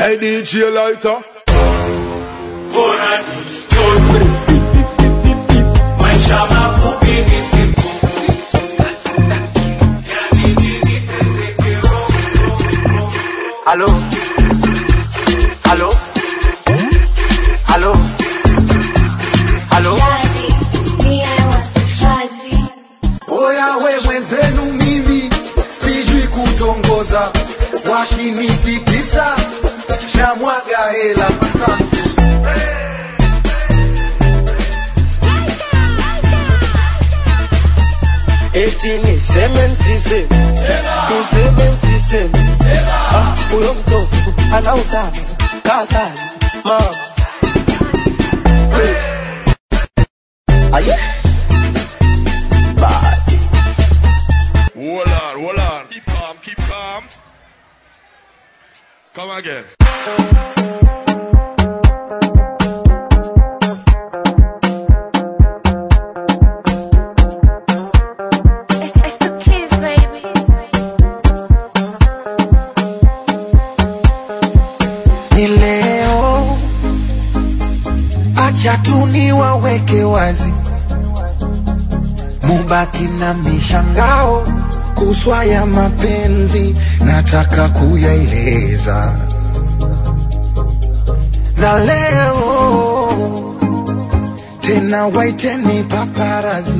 Hey DJ Lighter. bora nichoke. Maisha mafupi ni siku. Yani nini teseke roho. Aló. Aló. Aló. Aló. Oya we mwenzenu mimi sijui kutongoza, wakinifikisha na mwaga hela eti niseme nsiseme niseme nsiseme Ah, huyo mtoto ana utamu kasani mama aye badi Hold on, hold on. Keep calm, keep calm. Come again. It's the kids, baby. ni leo, acha tu niwaweke wazi, mubaki na mishangao kuswa ya mapenzi, nataka kuyaeleza na leo tena, waiteni paparazi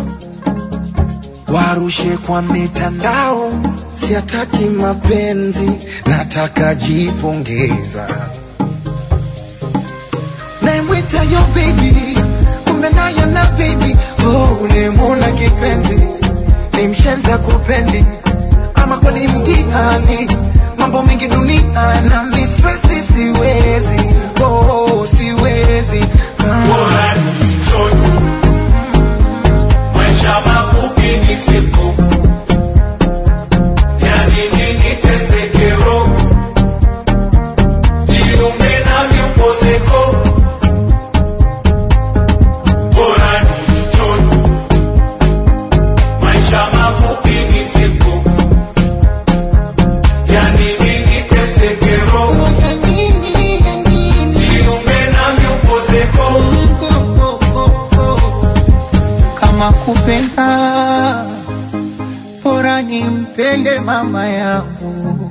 warushe kwa mitandao, siataki mapenzi, nataka jipongeza. Naimwita yo baby, kumbe naye na baby, oh, ulimwona kipenzi, ni mshenza kupendi, ama kweli mtihani, mambo mengi dunia na mistresi, siwezi, oh, siwezi ah. Bora nichoke. Maisha mafupi ni siku. Yani nini teseke roho. Jiunge nami upozeko. Bora nichoke. Maisha mafupi ni siku. Yani nini teseke roho. Jiunge nami upozeko. kama kupenda bora nimpende mama yangu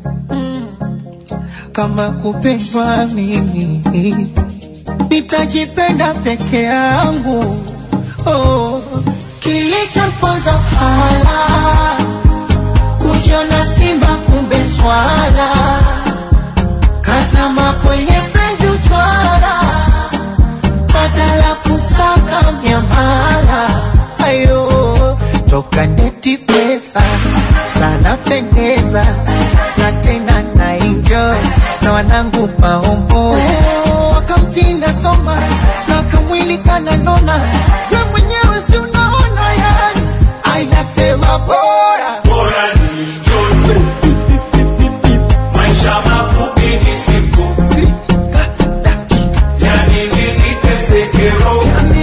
kama kupendwa mimi nitajipenda peke yangu oh. kilichomponza fala kujiona simba kumbe swala kazama kwenye penzi utwara badala kusaka miamala ayo toka neti pesa sana pendeza na tena na enjoy na wanangu maombo wakamtinda soma na kamwili kananona we mwenyewe si unaona yani ainasema bora Bora nichoke. Maisha mafupi ni siku. Yani nini teseke roho.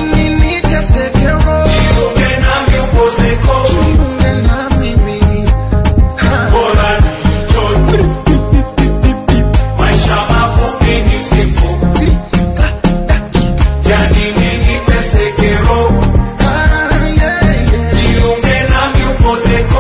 Jiunge nami upozeko. Bora nichoke. Maisha mafupi ni siku. Yani nini teseke roho. Jiunge nami upozeko.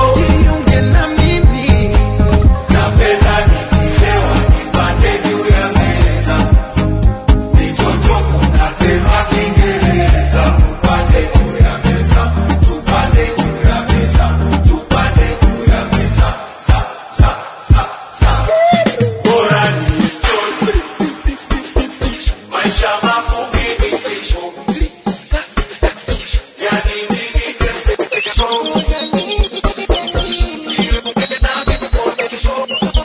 Napenda nikilewa nipande juu ya meza. Nichochoku natema Kiingereza. Tupande juu ya meza. Tupande juu ya meza. Tupande juu ya meza. Sa, sa, sa, sa. Bora nichoke. Maisha mafupi ni siku. Yani nini teseke roho. Jiunge nami upozeko.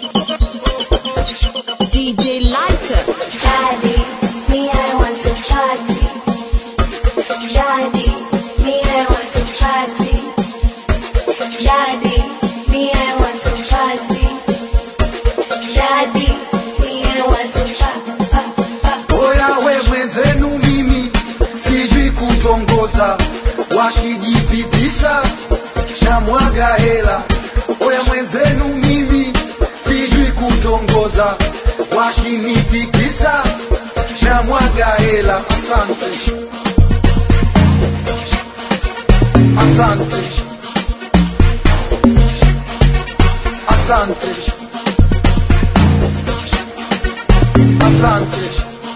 DJ Lighter. Daddy, me, I want to party. Daddy, me, I want to party. Daddy, me, I want to party. Daddy, me, I want to party. Oya we mwenzenu mimi sijui kutongoza, wakijipitisha na mwaga hela. Oya mwenzenu mimi sijui kutongoza, wakinitikisa na mwaga hela. Asante, asante, asante, asante.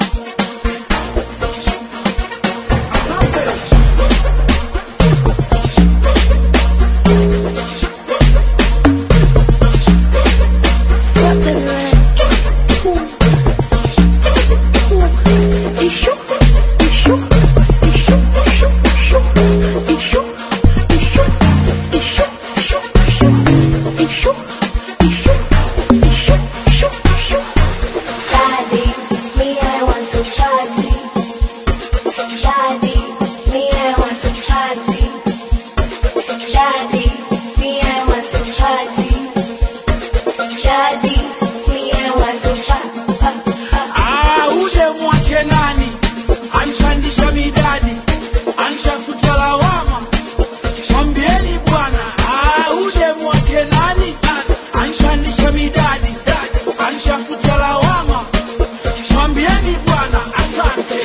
Daddy, me I want to party. Daddy, me I want to party. Daddy, me I want to party. Daddy, me I want to party. Ah, ule mwake nani anchandisha midadi anchafuta lawama mwambieni bwana ah, ule mwake nani anchandisha midadi anchafuta lawama mwambieni bwana asante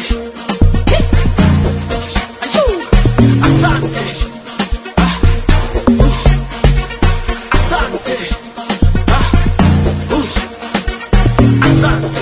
Ayuu, asante Ah, uh, asante Ah, uh, asante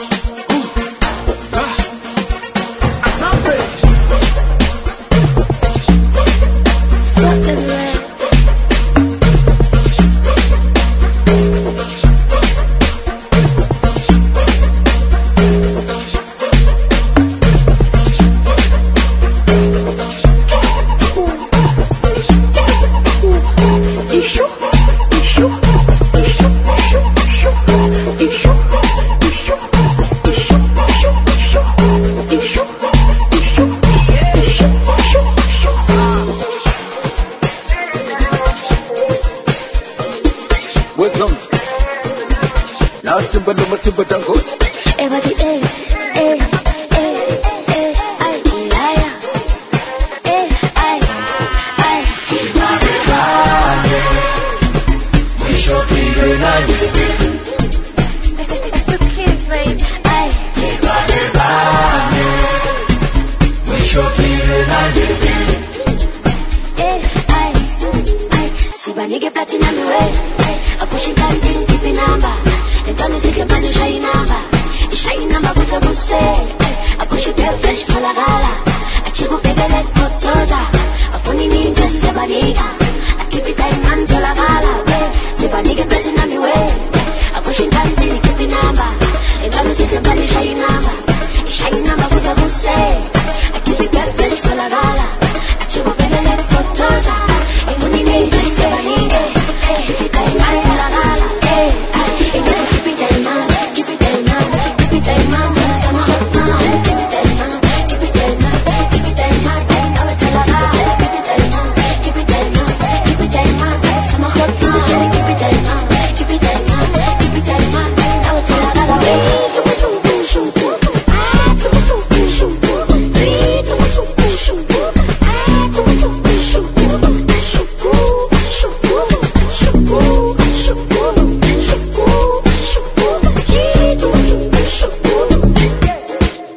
Wezong. Na simba na masimba dangote. Everybody, eh, eh, eh, eh, ay, ay, eh, ay, ay. It's the kids, babe. Ay, eh, ay, ay. Sibanike platinum way. Ay, akushika ndini kipi namba. Entano sihle manje shayi namba. Ishayi namba buse buse. Ay, akushike fresh tholakala. Achikubhekele kotoza. Afuni ninje siyabanika. Akhipha imani tholakala. We, sibanike platinum way. Akushika ndini kipi namba. Entano sihle manje shayi namba. Ishayi namba buse buse. Akhipha fresh tholakala. Achikubhekele kotoza. Afuni ninje siyabanika. Akhipha imani tholakala. Eh, ay, ingase keep it that man, keep it that man, keep it that man. Sama hot man, keep it that man, keep it that man, keep it that man. Nawe tholakala. Keep it that man, keep it that man, keep it that man. Sama hot man, keep it that man, keep it that man, keep it that man. Nawe tholakala. Shuku shuku shuku, ah, shuku shuku shuku, eh, shuku shuku shuku, ah, shuku shuku shuku, shuku shuku shuku shuku shuku shuku, eh, shuku shuku shuku.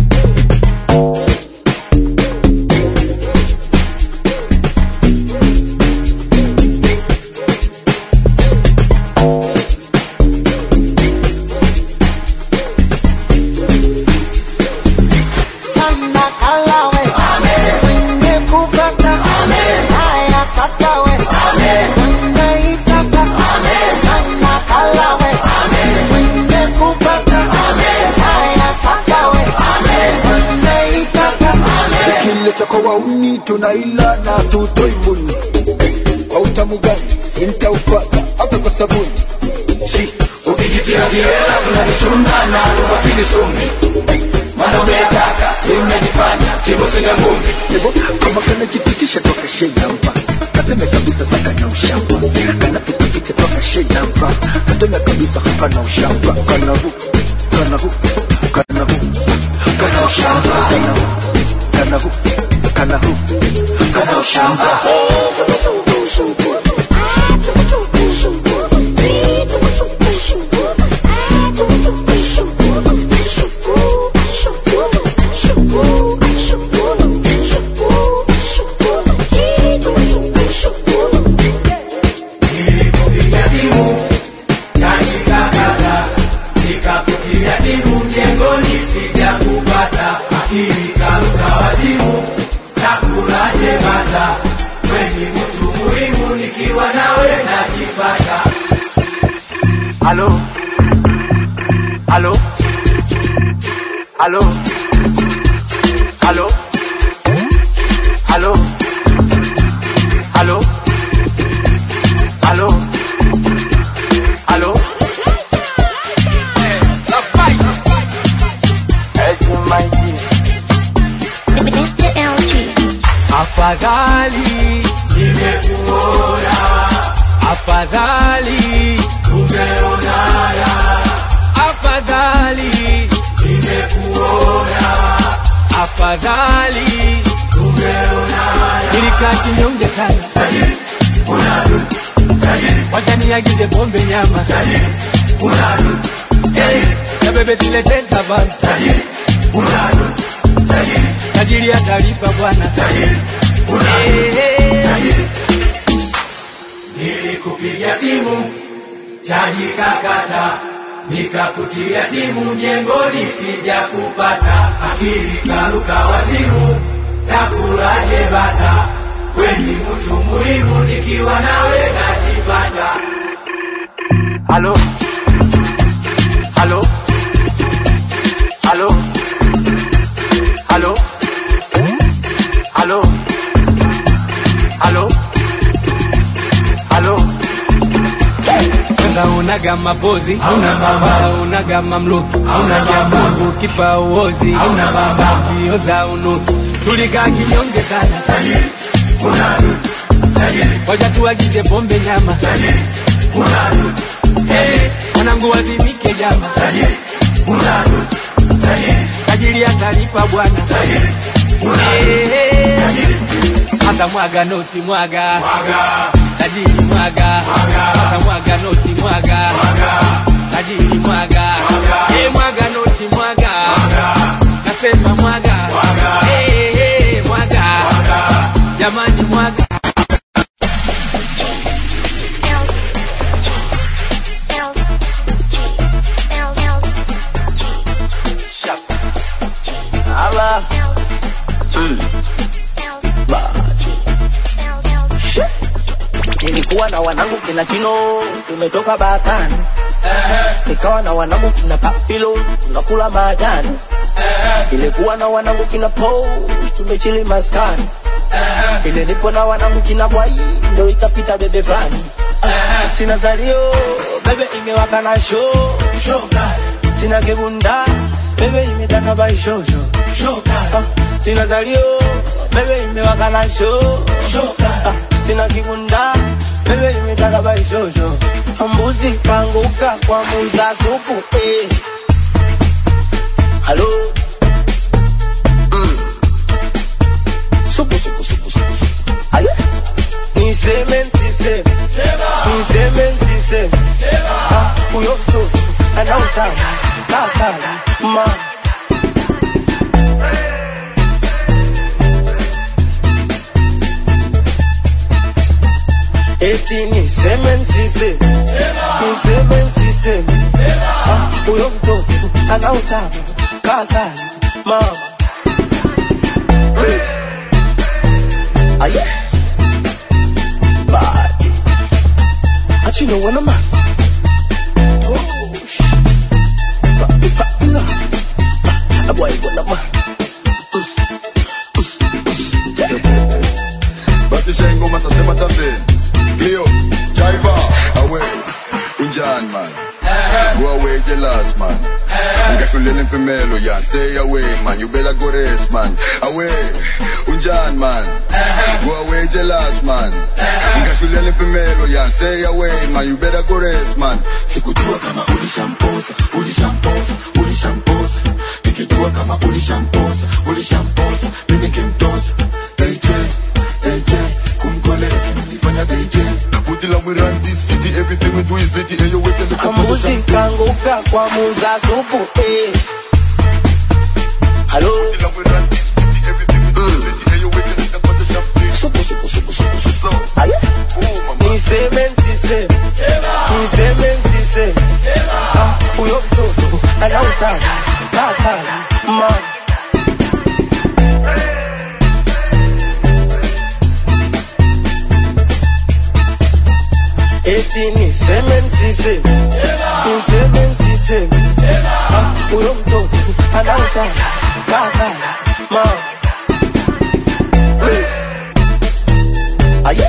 sana kalawe mwenye kupata haya katawe mwenye itaka sana kalawe mwenye kupata haya katawe mwenye itaka Ukileta kwa wauni tunaila na tutoi muni. Kwa utamu gani sintaupata hata kwa sabuni. Shi, ukijitia viela tunalichuna na tupapili sumi mana umeyataka si umejifanya kibosinga ngumi Ebo, kama kana kipitisha toka shenamba kateme kabisa saka na ushamba kana pitipite toka shenamba kateme kabisa hapa na ushamba kana hu kana hu kana hu kana ushamba kana hu kana hu kana hu kana ushamba Shuku Aló. Aló. Aló. Aló. Aló. Aló. Aló. Aló. Mr. LG. Afadhali nimekuona, afadhali tumeonana, afadhali nimekuona, afadhali tumeonana. Nilikaa kinyonge sana, wacha niagize pombe nyama, Eh, na bebe zilete savana, tajiri atalipa bwana. Eh, Nilikupigia simu chaji kakata, nikakutia timu mjengoni, sija kupata akili karuka wazimu, takulaje bata kweni mtu muhimu, nikiwa nawe najipata. Aló. Aló. Aló. Aló. Aló. Aló. Aló. Kwanza unaga mapozi hauna mama, unaga mamluki hauna nyama, kipa uozi hauna baba, kioza unuki, tulikaa kinyonge sana, wacha tuagize pombe nyama, Eh, mwanangu wazimike jama, tajiri atalipa bwana, Eh, hata mwaga noti mwaga tajiri mwaga hata mwaga noti mwaga tajiri mwaga Eh, mwaga noti mwaga nasema mwaga Eh, eh, mwaga jamani mwaga Ala. Mm. Baji. Nilikuwa na wanangu kina Chino, tumetoka Bakani. Nikawa na wanangu kina Papilo, tunakula majani. Nilikuwa na wanangu kina Po, tumechili maskani. Ile nipo na wanangu kina Bwai, ndo ikapita bebe fulani. Ah, Sina zalio, bebe imewaka na show, show kali. Sina kibunda, bebe imetaka bai show show, show kali. Ah, Sina zalio, bebe imewaka na show, show kali. Ah, Sina kibunda, bebe imetaka bai show show. Mbuzi kanguka kwa muza supu, eh. Halo. Mm. Supu, supu, supu, supu, supu. Aye. Niseme niseme. Niseme niseme. Ah, huyo mtoto anautaka kasala ma eti niseme niseme. Niseme niseme. Ah, huyo mtoto anautaka kasala mama. Aye. Body. Achino wana ma. Oh, sh- Papi, papi, na. Ah, boy, wana ma. basi shengo masasema tambe Leo, Jaiva, away, unjan man Go away jealous man Ngashulele mpimelo yan Stay away man, you better go rest man Away, unjan man Go away jealous man Ngashulele mpimelo yan Stay away man, you better go rest man Sikujua kama ulishamposa, ulishamposa, ulishamposa Nikijua kama ulishamposa, ulishamposa Mimi nikimtosa AJ, AJ, kumkoleza nilifanya AJ Put it like we run this city, everything we do is dirty And you wait and look Kambuzi kanguka kwa muza supu eh. Halo. Supu, supu, supu, supu, supu. Aye. Niseme niseme. Niseme niseme. Ah, huyo mtoto anautaka kasala ma eti niseme niseme. anautana kazana ma Hey. Aye.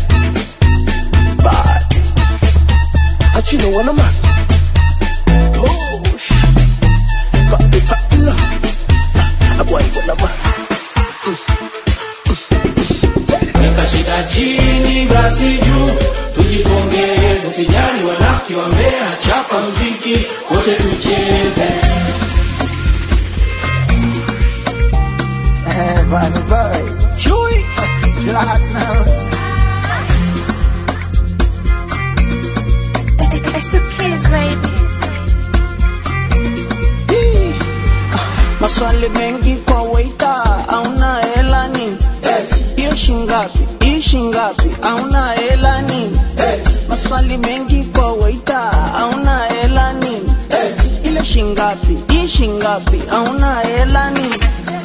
Bad. Achino wana man. Gosh. Papi papi la. Abwai wana man. weka shida chini basi juu tujipongeze sijali wanafiki wambea chapa mziki wote tucheze Eh, bana boy. Chewy. Platinums. It's the kids, baby. maswali mengi kwa waita auna hela nini hiyo shingapi hii shingapi auna hela nini maswali mengi kwa waita auna hela nini ile shingapi hii shingapi auna hela nini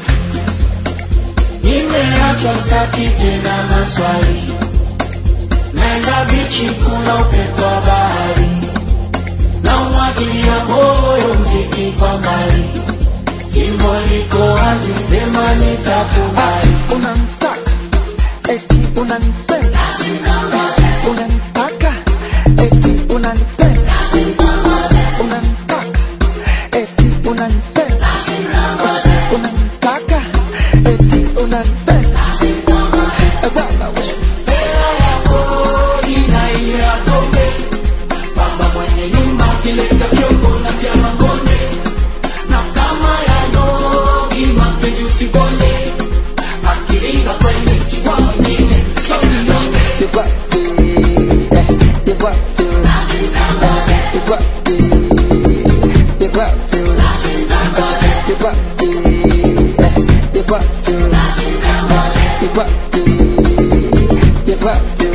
nimeachwa staki tena maswali naenda bichi kuna upepo wa bahari na umwagilia moyo mziki kwa mbali jimbo liko wazi sema nitakubali Unamtaka. Eti unanipenda. Unanitaka. Eti unanipenda. Unanitaka. Eti unanipenda. Unanitaka. Eti unanipenda. Eh, bwana we. baba mwenye nyumba akileta vyombo na vya mangone na kama ya nogi mapenzi usikonde akiringa kwenye chukua mwingine sokinyonge You got the, eh, you got the, eh, you got the, you got the, you got the, eh, you got the, you got the, you got the.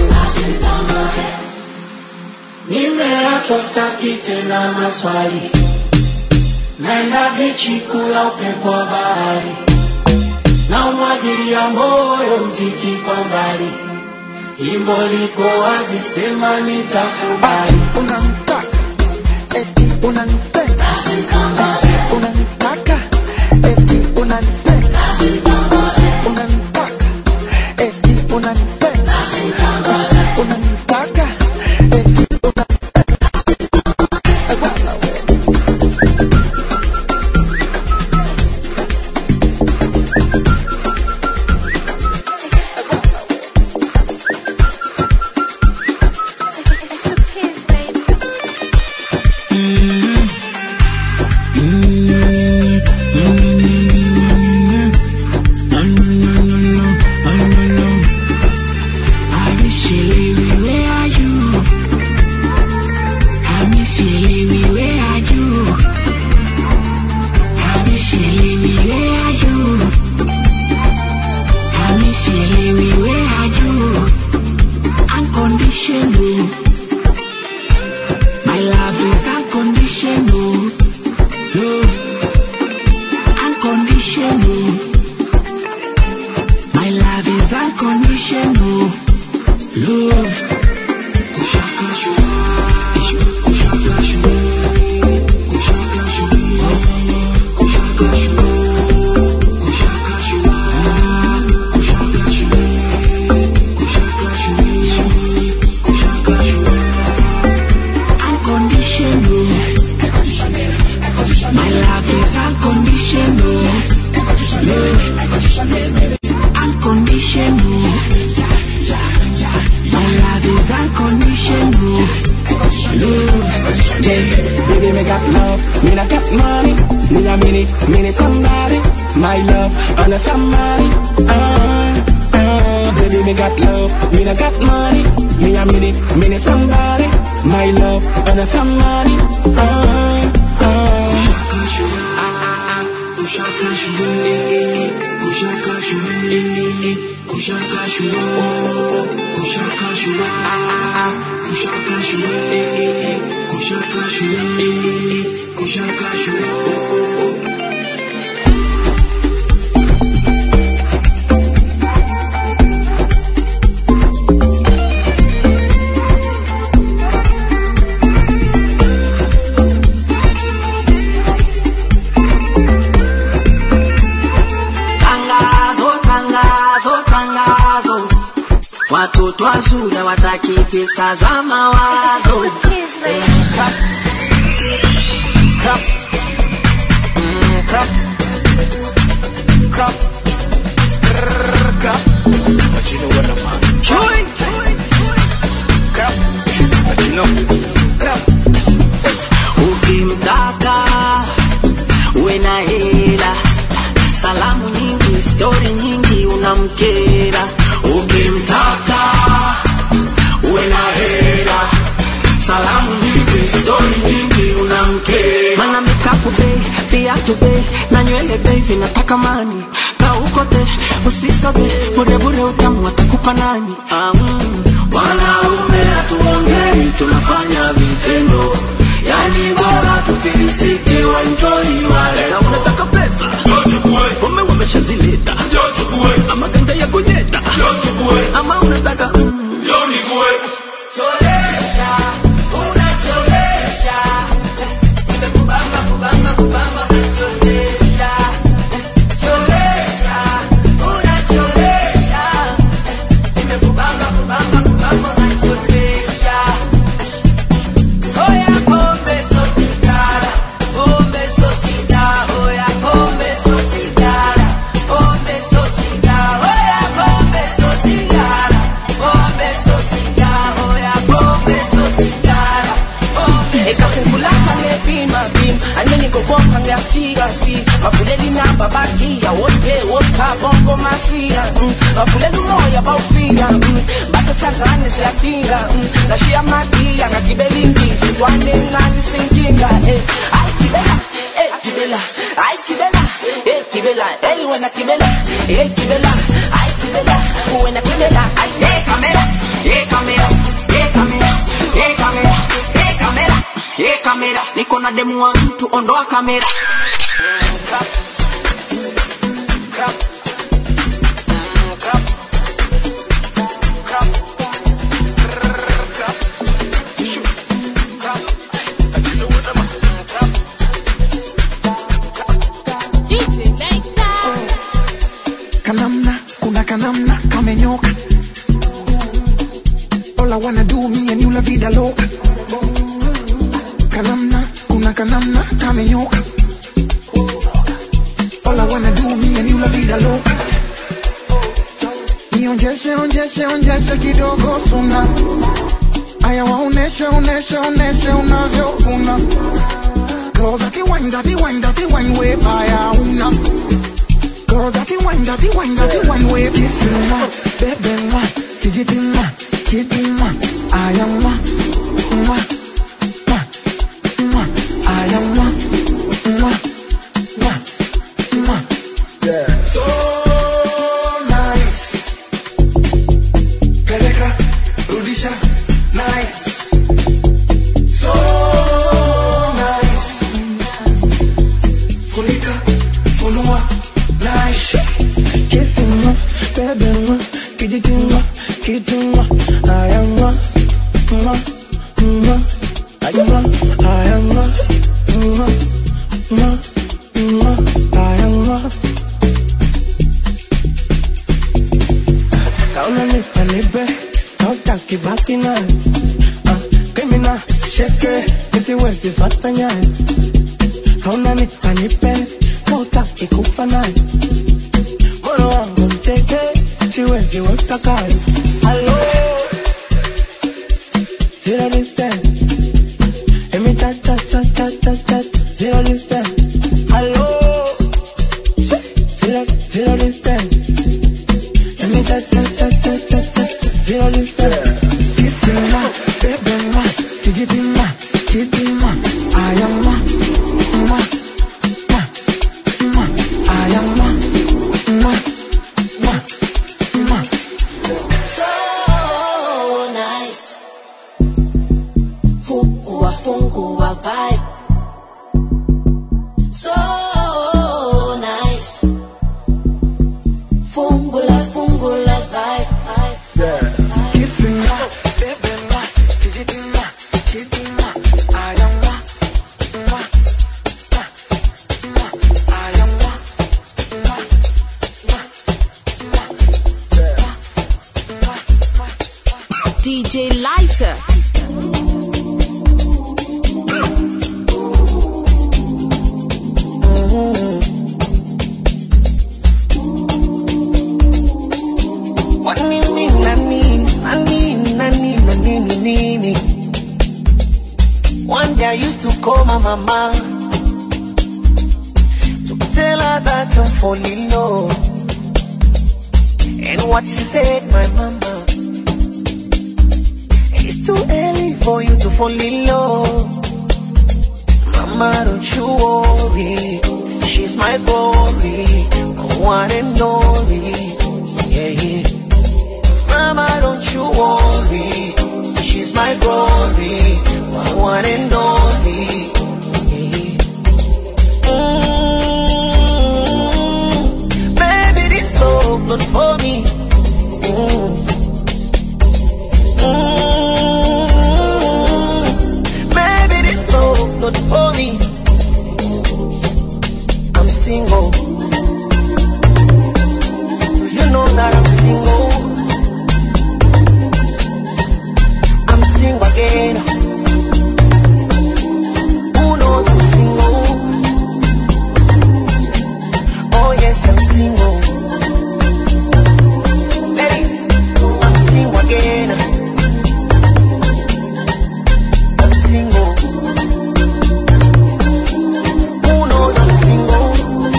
nimeachwa staki tena maswali naenda bichi kula upepo wa bahari na umwagilia moyo mziki kwa mbali jimbo liko wazi sema nitakubali Unamtaka, eti unanipenda. Unanitaka, eti unanipenda. Unanitaka, eti unanipenda. Unanitaka, eti unanipenda. Eh, bwana we. It's the kids, baby. Unconditional. My love is unconditional. Love. Unconditional. My love is unconditional. Love. Kushaka shua. Ishu. Kushaka shua. Kushaka shua. Kushaka shua. Kushaka shua. Kushaka shua. Kushaka shua. Ishu. Kushaka shua. Unconditional. My love is unconditional. Love. Unconditional. My love is unconditional. Love. Yeah, baby, me got love. Me not got money. Me a minute, me need somebody. My love, and a somebody. Uh, uh, baby, me got love. Me not got money. Me a minute, me need somebody. My love, and a somebody. Uh, uh. Kushaka shuru, eh, eh, eh. Kushaka shuru, eh, eh, eh. Kushaka shuru, kushaka shuru, ah, ah, ah. Kushaka shuru, eh, eh, eh. Kushaka shuru, eh, eh, eh. Kushaka shuru, oh, oh, oh. staki pesa za mawazo Eh, crap. Crap. Mm, crap. Crap. Brrr, crap. But you know what I'm on. Chewing. Crap. But you know. Crap. Ukimtaka uwe na hela, salamu nyingi, stori nyingi, unamkera. Ukimtaka uwe na hela, salamu nyingi, stori nyingi, unamkera. Mana mikapu bei, viatu bei, na nywele bei, vinataka mani. Kaukote, usisobe, bure bure utamu watakupa nani? Ah, mm. Wanaume hatuongei, tunafanya vitendo. Yani bora tufilisike, waenjoy wale. Na unataka pesa? Pombe wameshazileta. Ama ganja ya kunyeta. Ama unataka mm. Cholesha, unacholesha. Nimekubamba, kubamba, kubamba, unacholesha. Cholesha, unacholesha. Nimekubamba, kubamba, kubamba, unacholesha. Oya pombe so sigara, pombe so sigara, oya pombe so sigara, pombe so sigara, oya pombe so sigara, pombe so sigara, oya pombe so sigara, pombe. ikafungulaka ngepima bim anini kokompa ngeasikasi mavuleli namba bagiya wote woka bongo mafia mm. mavuleli umoya bawufika mm. batothanzane siyadinga mm. ngashiya madiya ngagibela indizi ntwane ncane sinkinga eh. ayi gibela eh, gibela ayi gibela eh, gibela ey wena gibela eh, gibela ayi gibela wena gibela ayi hey, kamera hey, kamera hey, kamera hey, kamera hey, kamera Ye kamera, niko na demu wa mtu, ondoa kamera. kanamna kuna kanamna kamenyoka all I wanna do me and you la vida loca kanamna kuna kanamna kamenyoka all I wanna do me and you la vida loca nionjeshe onjeshe onjeshe kidogo suna aya waoneshe oneshe oneshe unavyokuna Girl, that wine, that wine, that wine, way fire, una. Girl, that wine, that wine, that wine, way kissing, ma, baby, ma, fidgety, ma, kitty, ma, I am ma, ma, ma, ma, I am ma, ma, ma, ma. So nice. Peleka, rudisha, nice. So nice. Funika, funua, nice. Kissing ma, baby ma, kijiti ma, kitu ma, aya ma, ma, ma, aya ma, aya ma, ma, ma, ma, aya ma. Kauna nipa nipe, hautaki baki naye. Ah, Criminal, sheke, nisiwezi fata nyaye. Kauna nipa nipe, hautaki kufa naye. Moyo wangu mteke, siwezi weka kando. Hello, zero distance. Let me chat, chat, chat, chat, chat, chat. Zero distance. Hello, zero, zero distance. Let me chat, chat, chat, chat, chat, chat. Zero distance. Kissing ma, baby ma, fidgety ma, kitty ma, I am ma, ma, ma, ma, I am ma, ma, ma, ma. So nice. Fungua, fungua vibe. mama to tell her that I'm falling low. And what she said, my mama, it's too early for you to fall in love. Mama, don't you worry, she's my glory, my one and only. Yeah, yeah. Mama, don't you worry, she's my glory, my one and only. Yeah, yeah. Mm, baby, this love not for me. Mm. Mm, baby, this love not for me. I'm single. Do you know that I'm single? I'm single again. Who knows I'm single? Oh yes, I'm single. Ladies, I'm single again. I'm single. Who knows I'm single?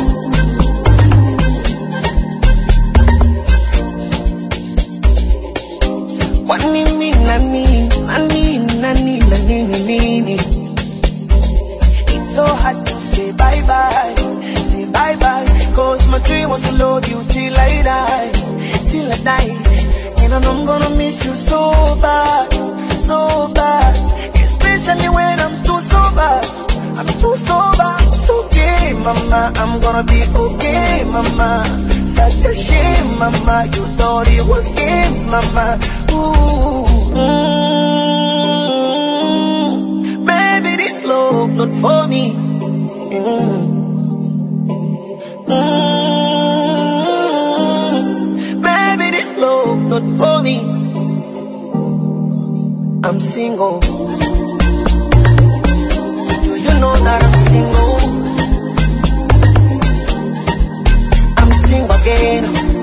What nini nani nani nani nani nini? It's so hard to say bye bye, say bye bye. Cause my dream was to love you till I die, till I die. And I know I'm gonna miss you so bad, so bad. Especially when I'm too sober, I'm too sober. It's okay, mama, I'm gonna be okay, mama. Such a shame, mama. You thought it was games, mama. Ooh. Mm, baby, this love not for me. Mm. Mm, baby, this love not for me. I'm single. Do you know that I'm single? I'm single again.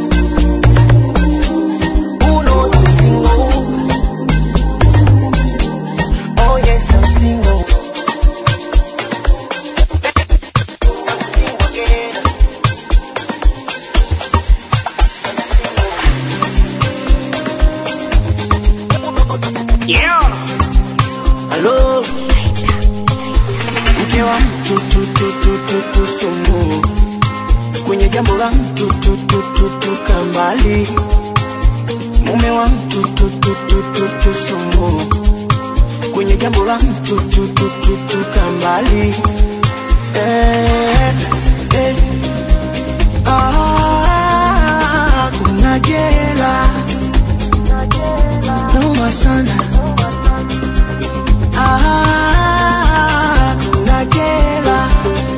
Who knows I'm single? Oh yes, I'm single. I'm single again. Yeah. Hello. Mke wa mtu tu tu tu tu tu sumu kwenye jambo la mtu tu tu tu tu kambali mume wa mtu tu tu tu tu tu sumu kwenye jambo la mtu tu tu tu tu kambali eh, eh. Ah, kuna jela noma sana Ah, kuna jela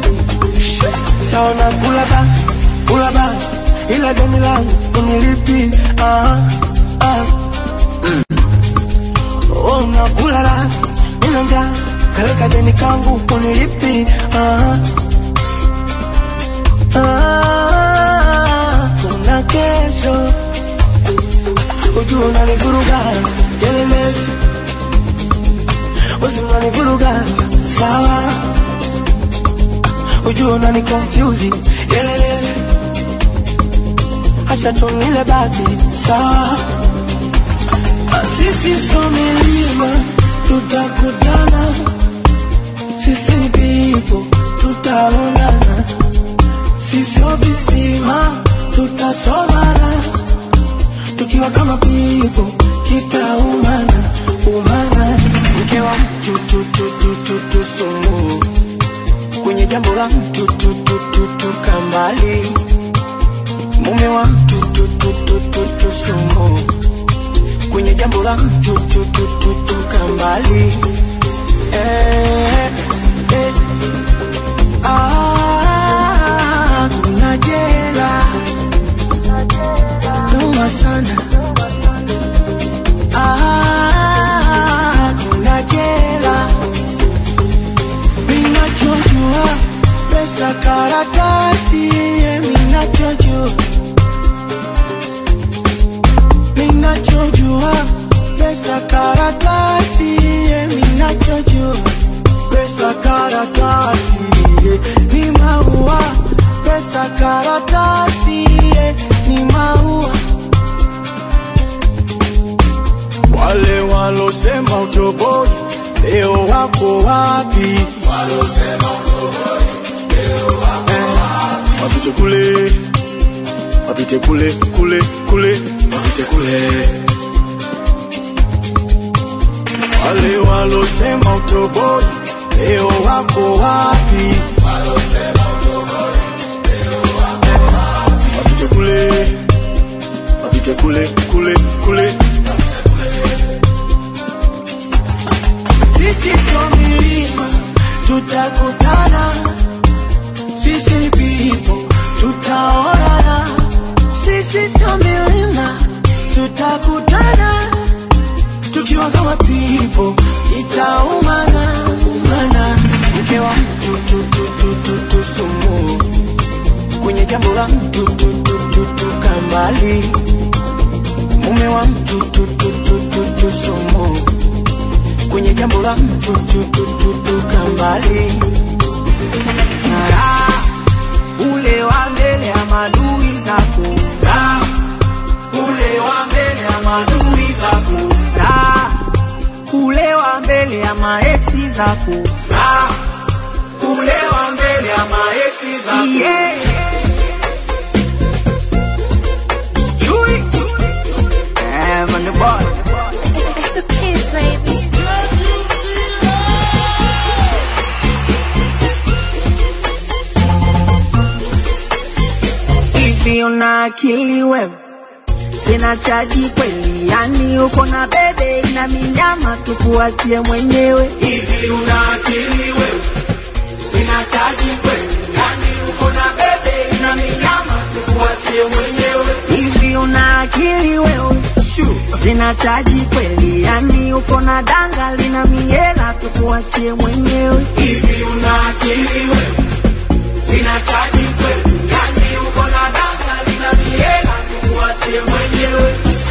saona kula ba kula ba ila deni langu unilipi ah, ah. Oh, unakula la nina njaa kaleka deni kangu unilipi ah, ah. kuna kesho ujua unanivuruga kelele Usi unanivuruga sawa ujua unani confuse kelele acha tunile bati sawa sisi so milima tutakutana sisi ni people tutaonana sisi o visima tutasomana tukiwa kama pipo kitaumana umana mke wa mtu tu tu tu tu tu sumu kwenye jambo la mtu tu tu tu tu kambali mume wa mtu tu tu tu tu tu sumu kwenye jambo la mtu tu tu tu tu kambali eh, eh. Ah, kuna jela noma sana Ah, kuna jela minachojua pesa karatasi ye minachojua minachojua pesa karatasi ye minachojua pesa karatasi eh, ni maua wale walosema utoboi leo wako wapi Eh, wapite kule wapite kule kule kule wapite kule wale walosema utoboi leo wako wapi wapite kule wapite kule kule kule sisi sio milima tutakutana sisi ni pipo tutaonana sisi sio milima tutakutana tukiwa kama pipo itaumana umana mke wa mtu tu, tu, tu, tu, tu, sumu kwenye jambo la mtu tu, tu, tu, tu, kambali mume wa mtu tu, tu, tu, tu, tu, sumu kwenye jambo la mtu tu, tu, tu, tu, kambali Ngara, ule wa mbele ya madui zako Ngara, ule wa mbele ya madui zako Ngara, ule wa mbele ya maeksi zako Ngara, ule wa mbele ya maeksi zako yeah. Chui. Eh, man, the boy. It's the kids, baby. hivi una akili wewe sina chaji kweli yani uko na bebe na minyama tukuachie mwenyewe hivi una akili wewe sina chaji kweli yani uko na bebe na minyama tukuachie mwenyewe hivi una akili wewe sina chaji kweli yani uko na danga lina miela tukuachie mwenyewe hivi una akili wewe sina chaji kweli yani uko na danga lina miela tukuachie mwenyewe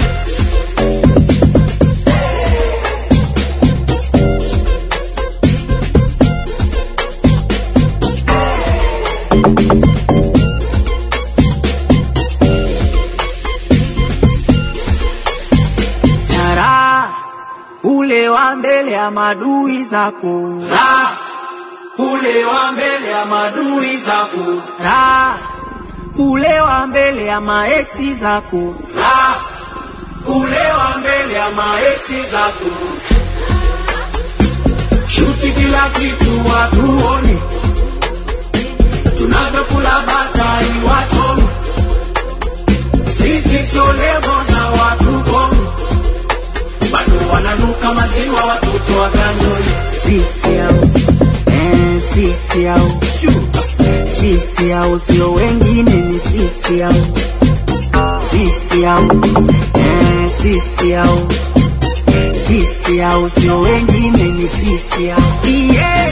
Tara, ule wa mbele ya madui zako Ra, ule wa mbele ya madui zako Ra, ule wa mbele ya maeksi zako Ra, ule wa mbele ya maeksi zako shuti kila kitu watuone tunavyokula batai wachome sisi sio levo za watu kono bado wananuka maziwa watoto wa ganyoni sisi au eh, sisi au sisi au sio wengine ni sisi au sisi au eh, sisi au sisi au sio wengine ni sisi au yeah.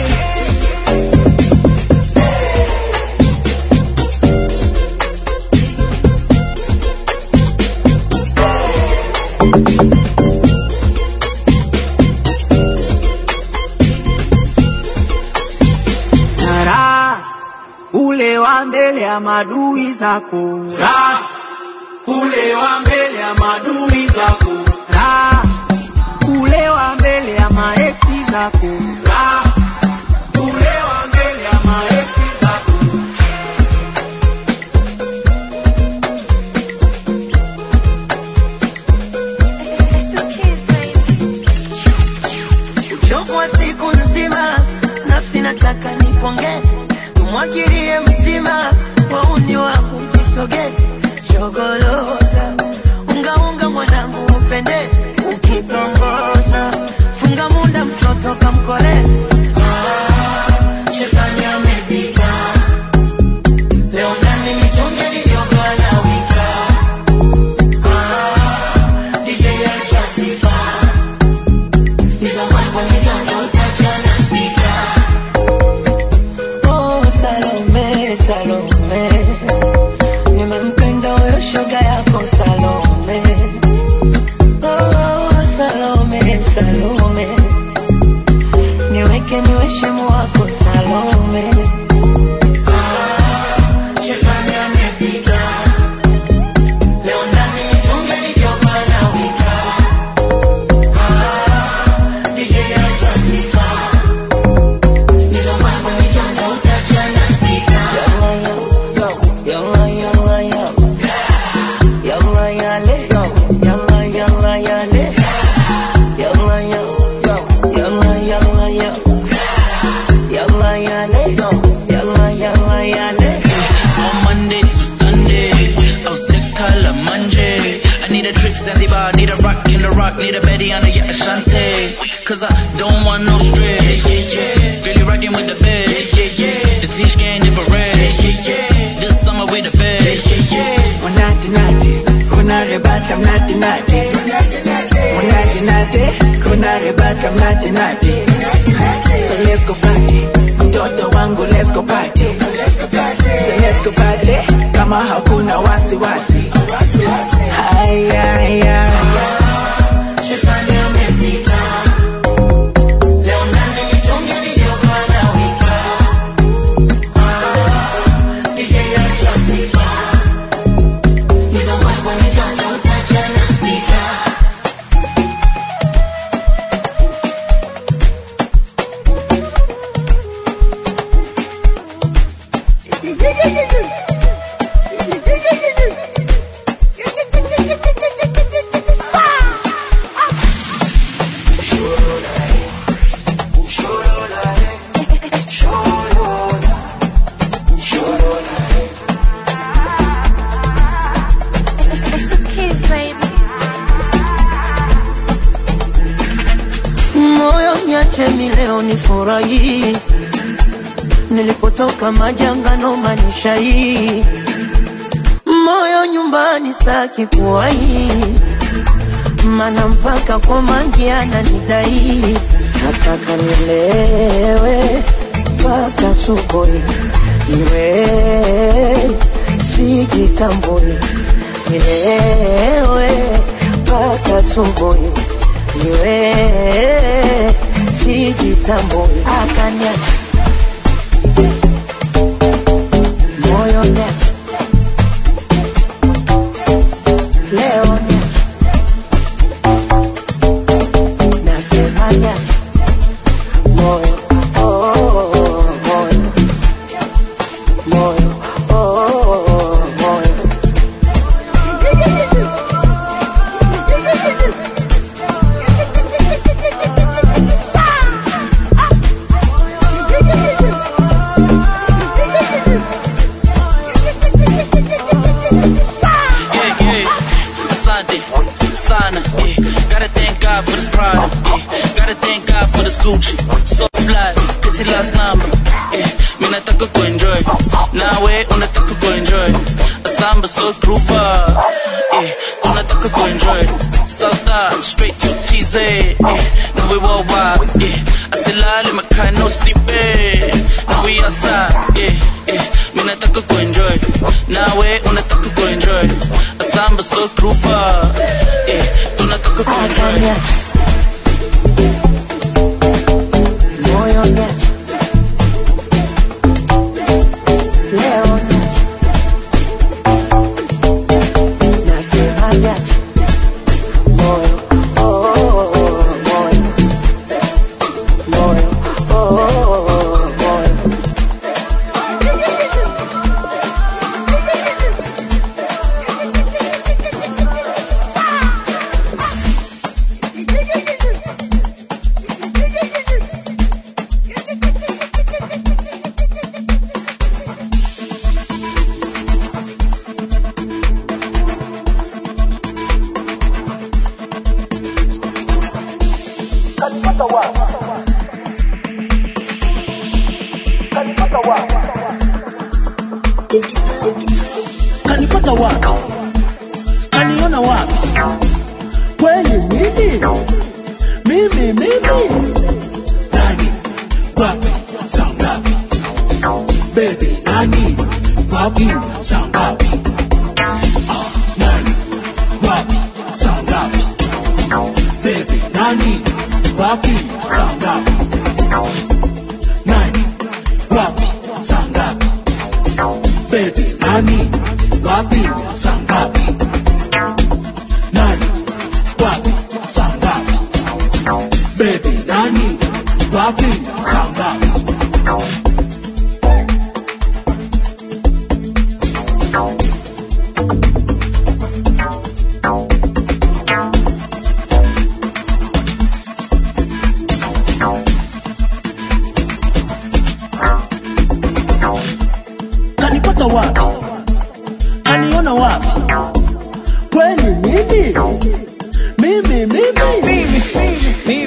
Tara, ule wa mbele ya madui zako Ra, ule wa mbele ya madui zako Ra, ule wa mbele ya maeksi zako Ra, ule wa mbele ya maeksi zako It's the kids, baby. uchovu wa siku nzima, nafsi nataka nipongeze, tumwagilie mtima, wauni wangu mjisogeze, shogoloza ungaunga mwanangu upendeze, ukitongoza funga munda mtoto kamkoleze. Ah, shetani amepika leo ndani michonge niliyogawana wika Ah, DJ acha sifa Oh, Salome, Salome, nimemka yale, yalla yalla yale. On Monday to Sunday, I'll set color Monday. I need a trip Zanzibar, need a rock in the rock, need a Betty on the yacht Ashante. Cause I don't want no stress. Really rocking with the best. The teach game never rest. This summer with the best. Unati nati, kuna rebata mnati nati. Unati nati, kuna rebata mnati nati. So let's go party, mtoto wangu let's go party. So let's go party, kama hakuna wasiwasi. Haya, haya, haya. Shetani amepita. Leo nani nitunge video kwa nawika. Ah, DJ acha sifa. Hizo mbwembwe ni joto utacha na speaker. It's the kids, baby. moyo niacheni leo nifurahi nilipotoka majangano manisha hii moyo nyumbani staki kuwahi mana mpaka kwa mangi ananidai nataka nilewe mpaka subuhi iwe sijitambui nilewe mpaka subuhi niwe sijitambui akaniacha moyo niacha leo niacha nasema niacha moyo oh, oh, oh, moyo moyo oh, oh, oh, moyo Yeah, yeah. Asante, sana, yeah. Gotta thank God for this product, yeah. Gotta thank God for this Gucci. So fly, pity last number, yeah. Mimi nataka kuenjoy, nawe unataka kuenjoy. Asamba so groova, yeah. Unataka kuenjoy. Salta, straight to TZ, yeah. Now we worldwide, yeah. Asilali makai no sleeping. Now we outside, yeah, yeah. Mimi nataka kuenjoy, nawe unataka kuenjoy. Asamba so groova, yeah. Tunataka kuenjoy. moyo niacha leo niacha nasema niacha moyo oh, oh, oh, moyo moyo oh, oh, oh, moyo kanipata wapi kaniona wapi kweli mimi mimi mimi nani wapi saa ngapi bebi nani wapi saa ngapi Ah, nani wapi saa ngapi bebi nani wapi saa ngapi nani wapi saa ngapi baby nani wapi saa ngapi nani wapi saa ngapi baby nani wapi saa ngapi kalipata wapi kaniona wapi kweli mimi mimi mimi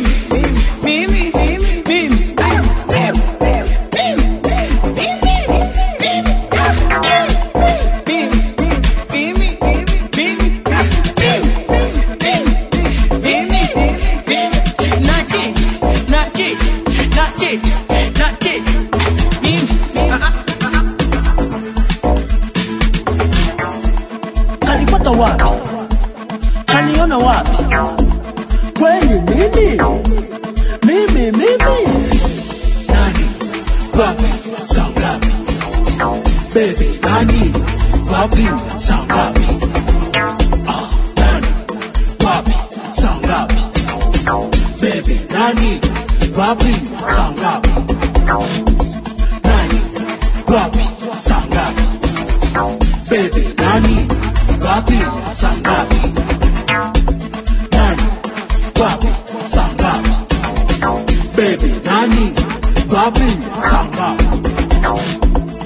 kalipata wapi kaniona wapi kweli mimi mimi mimi nani wapi saa ngapi baby nani wapi saa ngapi Ah, nani wapi saa ngapi baby nani wapi saa ngapi nani wapi saa ngapi baby nani wapi saa ngapi nani wapi saa ngapi baby nani wapi saa ngapi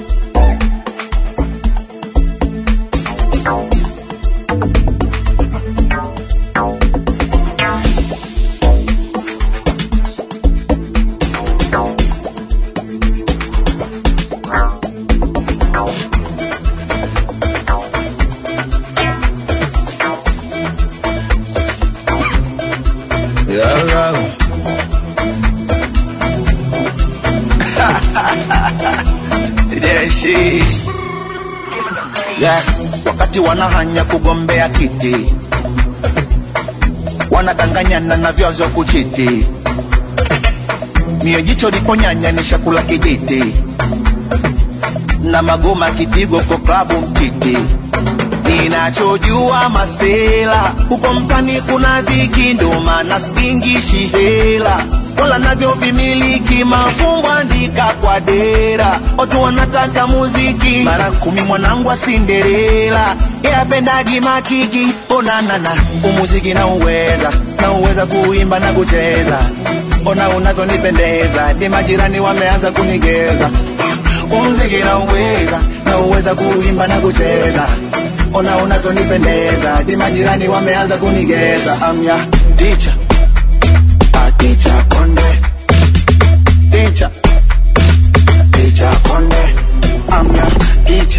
Yeah, right. yeah, she. Yeah, wakati wanahanya kugombea kiti wanadanganyana na vyazo kuchiti mio jicho liponyanya ni shakula kijiti na magoma kipigo kwa klabu mtiti ninachojua masela huko mtani kuna dhiki ndo maana singishi hela wala navyo vimiliki mafumbo andika kwa dera watu wanataka muziki mara kumi mwanangu wa Cinderella yapendagi makiki onanana umuziki na uweza na uweza kuimba na kucheza ona unavyonipendeza ni majirani wameanza kunigeza umziki na uweza na uweza kuimba na kucheza ona unavyonipendeza ni majirani wameanza kunigeza amya ticha ticha konde ticha ticha konde amya ticha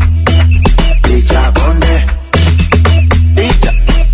ticha konde ticha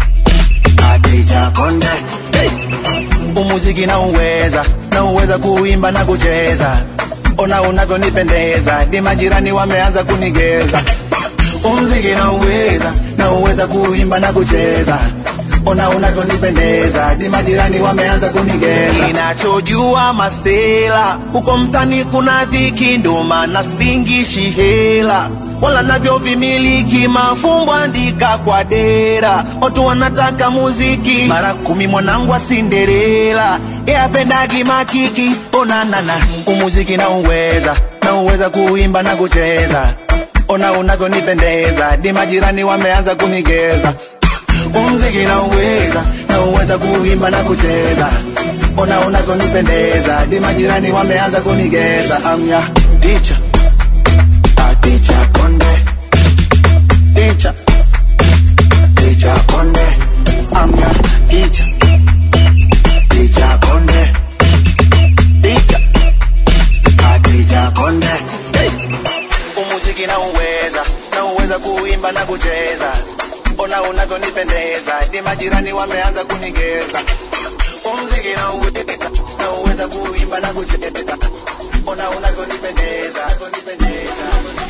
ticha konde hey. umuziki na uweza na uweza kuimba na kucheza ona unavyonipendeza ni majirani wameanza kunigeza umziki na uweza na uweza kuimba na kucheza ona unavyonipendeza ni majirani wameanza kunigeza ninachojua masela huko mtani kuna dhiki ndo maana singishi hela wala navyo vimiliki mafumbo andika kwa dera watu wanataka muziki mara kumi mwanangu wa Cinderella yapendagi makiki onanana umuziki na uweza na uweza kuimba na kucheza ona unavyonipendeza ni majirani wameanza kunigeza umziki na uweza na uweza kuimba na kucheza ona unavyonipendeza ni majirani wameanza kunigeza amya ticha ticha konde ticha ticha konde amya ticha ticha konde ticha ticha konde hey. umuziki na uweza na uweza kuimba na kucheza ona unavyonipendeza ni majirani wameanza kunigeza umziki na uweza na uweza kuimba na kucheza ona unavyonipendeza kunipendeza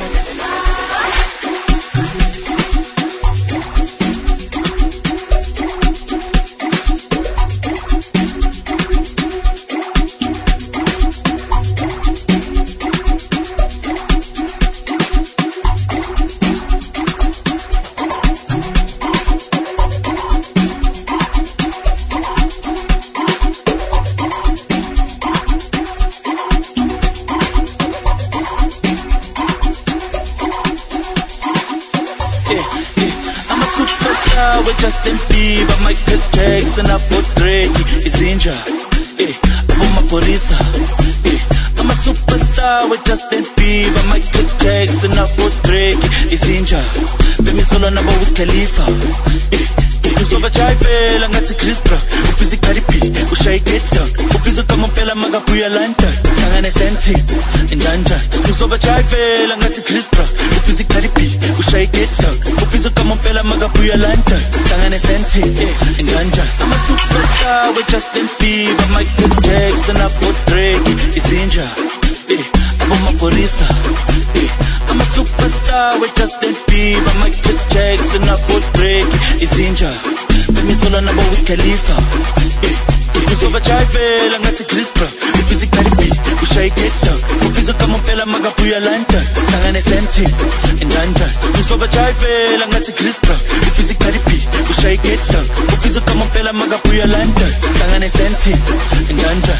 I'm a superstar with Justin Bieber, Michael Jackson, hapo Drake, Izinja, eh, hapo Maporisa, eh, I'm a superstar with Justin Bieber, Michael Jackson, Apo Drake, Izinja, Bemi Solo nabo Wiz Khalifa. Uzova chayivela ngathi Chris Brown, ubhizi Cardi B, ushaye get down, ubhizi kamompela makabuya London, hlangane senti, indanja. Uzova chayivela ngathi Chris Brown, ubhizi Cardi B, ushaye get down, ubhizi kamompela makabuya London, hlangane senti, indanja. I'm a superstar with Justin Bieber, Michael Jackson, Apo Drake, Izinja, eh, abo maphorisa, eh. I'm a superstar with Justin Bieber, Michael Jackson, Apo Drake, Izinja, Bemi Solo nabo Wiz Khalifa, eh. Uzova chayivela ngathi Chris Brown, ubhizi Cardi B, ushaye get down, ubhizi kamompela makabuya London, hlangane senti, indanja. Uzova chayivela ngathi Chris Brown, ubhizi Cardi B, ushaye get down, ubhizi kamompela makabuya London, hlangane senti, indanja.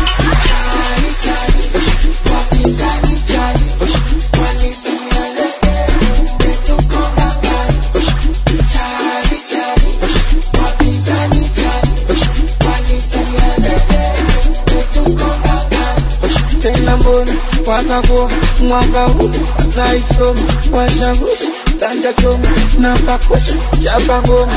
tena mbona watakuwa mwaka huu naisoma washawishi ganja choma na pakusha chapa ngoma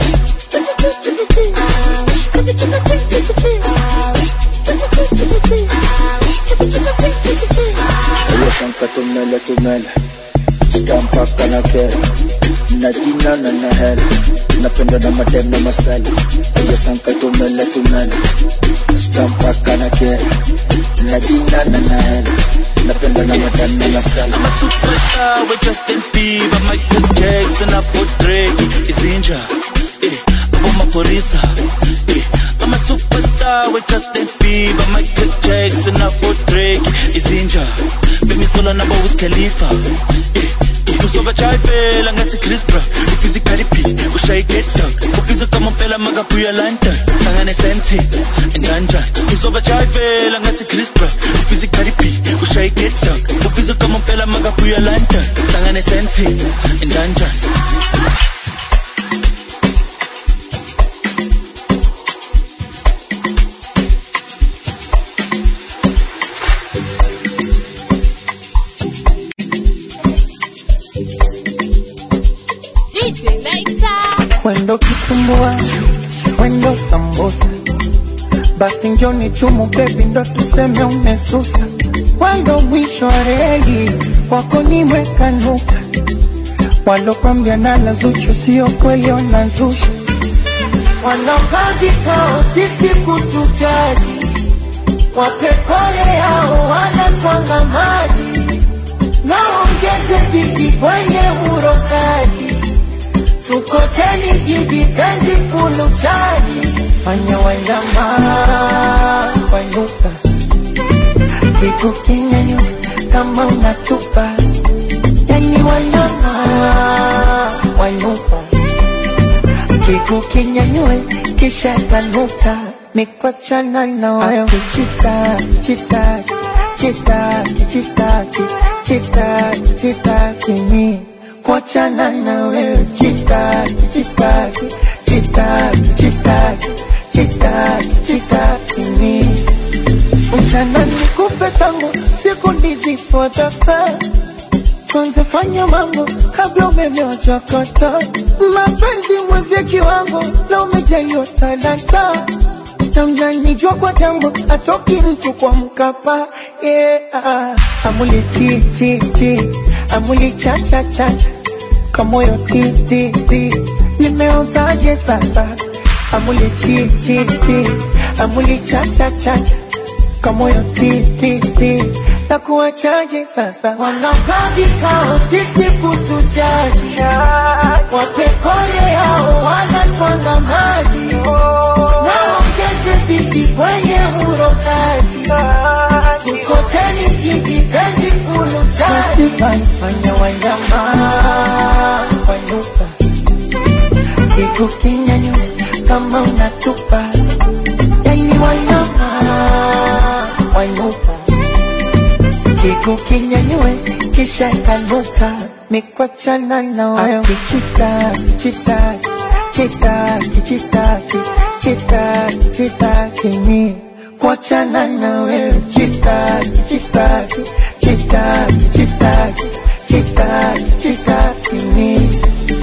Ulosanka tumele tumele Skampaka na kera Na jina na na hela Napenda na madem na masala Ulosanka tumele tumele Skampaka na kera Na jina na na hela Napenda na madem na masala I'm a superstar with Justin Bieber, Michael Jackson, Apo Drake, Izinja, eh, abo maphorisa, eh. I'm a superstar with Justin Bieber, Michael Jackson, Apo Drake, Izinja, Bemi Solo nabo Wiz Khalifa, eh. Uzova chayivela ngathi Chris Brown, ubhizi Cardi B, ushaye get down, ubhizi kamompela makabuya London, hlangane senti, indanja. Uzova chayivela ngathi Chris Brown, ubhizi Cardi B, ushaye get down, ubhizi kamompela makabuya London, hlangane senti, indanja. DJ Later. Wendo kitumbua, wendo sambusa, basi njoni chumu bebi, ndo tuseme umesusa. Wendo mwisho wa reli, wako nimeweka nukta. Walokwambia nala Zuchu sio kweli, wanazusha. Wanakaa vikao sisi kutujaji, wapekole yao wanatwanga maji, naongeze bidi kwenye urokaji tukoteni jibi penzi fulu chaji fanya wanyama wainuka kiku kinyanyo kama unatupa yani wanyama wainuka kiku kinyanyue kisha kanuka mikwachana na wayo kichitaki chitaki chitaki chitaki chitaki chitaki mi kuachana na wewe chitaki chitaki chitaki chitaki chitaki chitaki mi mchana nikupe tango siku ndizi swataka tuanze fanya mambo kabla umeme wachakata mapenzi mwezie kiwango na umejaliwa talanta na mnanijua kwa tango atoki mtu kwa mkapa yeah. amuli chi chi chi amuli cha cha cha cha kamoyo ti ti ti nimeozaje sasa amuli chi chi chi amuli cha cha cha cha kamoyo ti ti ti na kuwachaje sasa wanakaa vikao sisi kutujaji wapekole yao wanatwanga maji naongeze bidi kwenye urokaji tukoteni jibi penzi fulu chaji fanya wanyama wainuka kiku kinyanyo kama unatupa yani wanyama wainuka kiku kinyanyue kisha ikanuka mikwachana na wayo kichitaki chitaki chitaki chitaki chitaki chitaki ni kuachana na wewe chitaki chitaki chitaki chitaki chitaki chitaki mimi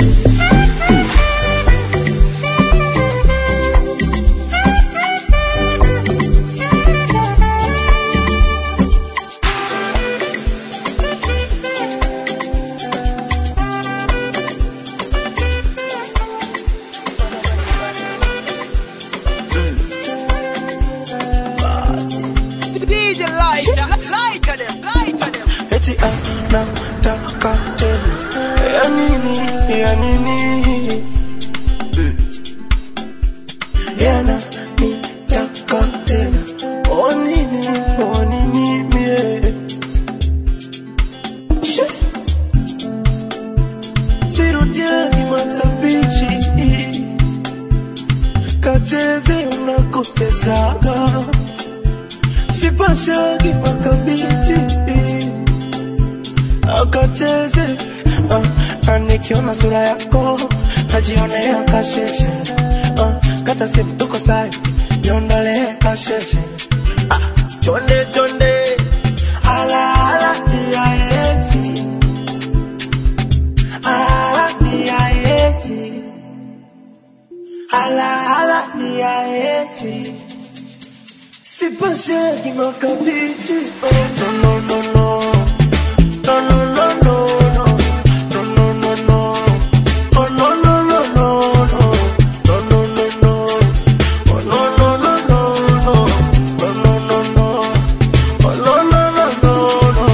DJ lighter, lighter them, lighter them. eti anataka tena ya nini ya nini yana nitaka tena o nini o nini mie Shit. sirudiani matabichi kacheze unakotesaga sipashagi makabichi akacheze uh, nikiona sura yako najionea kasheshe uh, kata simu tuko sai niondolee kasheshe ah, chonde chonde ala ala tia eti ala tia eti ala ala tia eti sipashagi makabichi oh, no no no no no no no no no no no no no oh no no no no no no no no no oh no no no no no no no no no oh no no no no no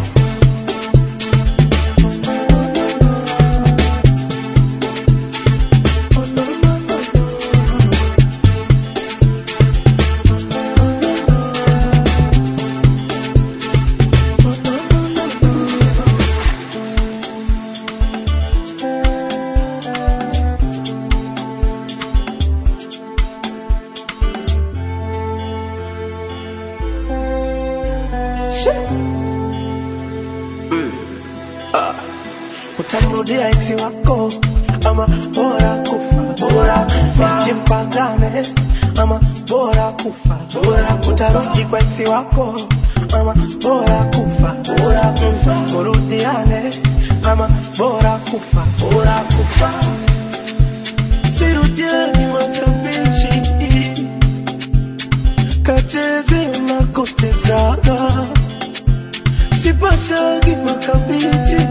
Ah, utamrudia eksi wako ama bora kufa bora nijimpangane ama bora kufa bora utarudi kwa eksi wako ama bora kufa bora kufa murudiane ama bora kufa bora kufa sirudiani matabishi kacheze unakotezaga sipashagi makabichi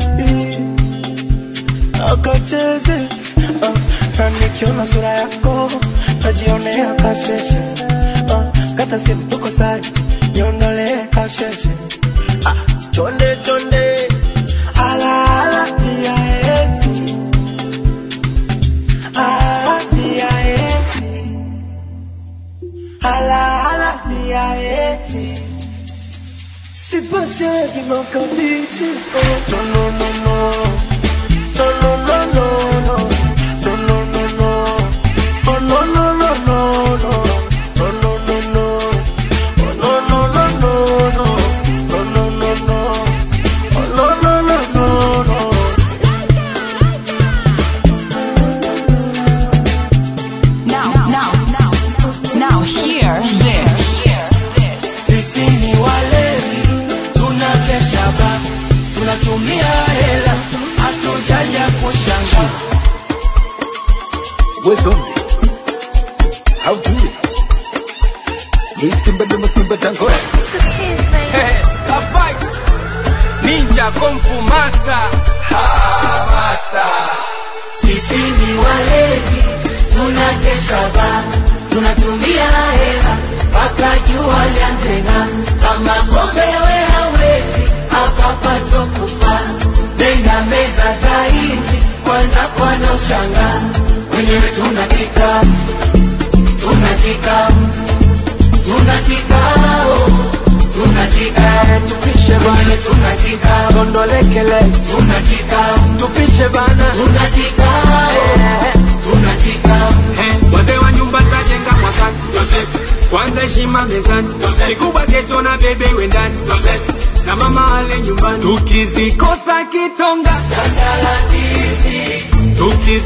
akacheze uh, na nikiona sura yako najionea kasheshe uh, kata simu tuko sai niondolee kasheshe ah, chonde chonde ala ala tia eti ala tia eti ala ala tia eti Sipashagi makabichi oh no no no no no no no no no no no no no oh no no no no no no no no no oh no no no no no no no no no oh no no no no no Now, now, now, now hear this. Sisi ni walevi, tunakesha ba, tunatumia hela, hatujaja kushanga. Wezombe. How do it? Hey, Simba Duma Simba Tango. Kapai, Ninja Kung Fu Master. Ha, master. Sisi ni walevi, tunakesha ba, tunatumia hela, mpaka jua lianze ng'aa. Kama kombe we hawezi, hapa pato kufa. Nenda meza za hizi, kwanza kwana ushangaa. Wenyewe tuna kikao, tuna kikao, tuna kikao, tuna kikao, tupishe bwana, tuna kikao, Tondolekele tuna kikao, tupishe bana tuna kikao, tuna kikao. wazee wa nyumba tajenga mwakani kwanza heshima mezani kikubwa keto na bebe wendani na mama ale nyumbani tukizikosa kitonga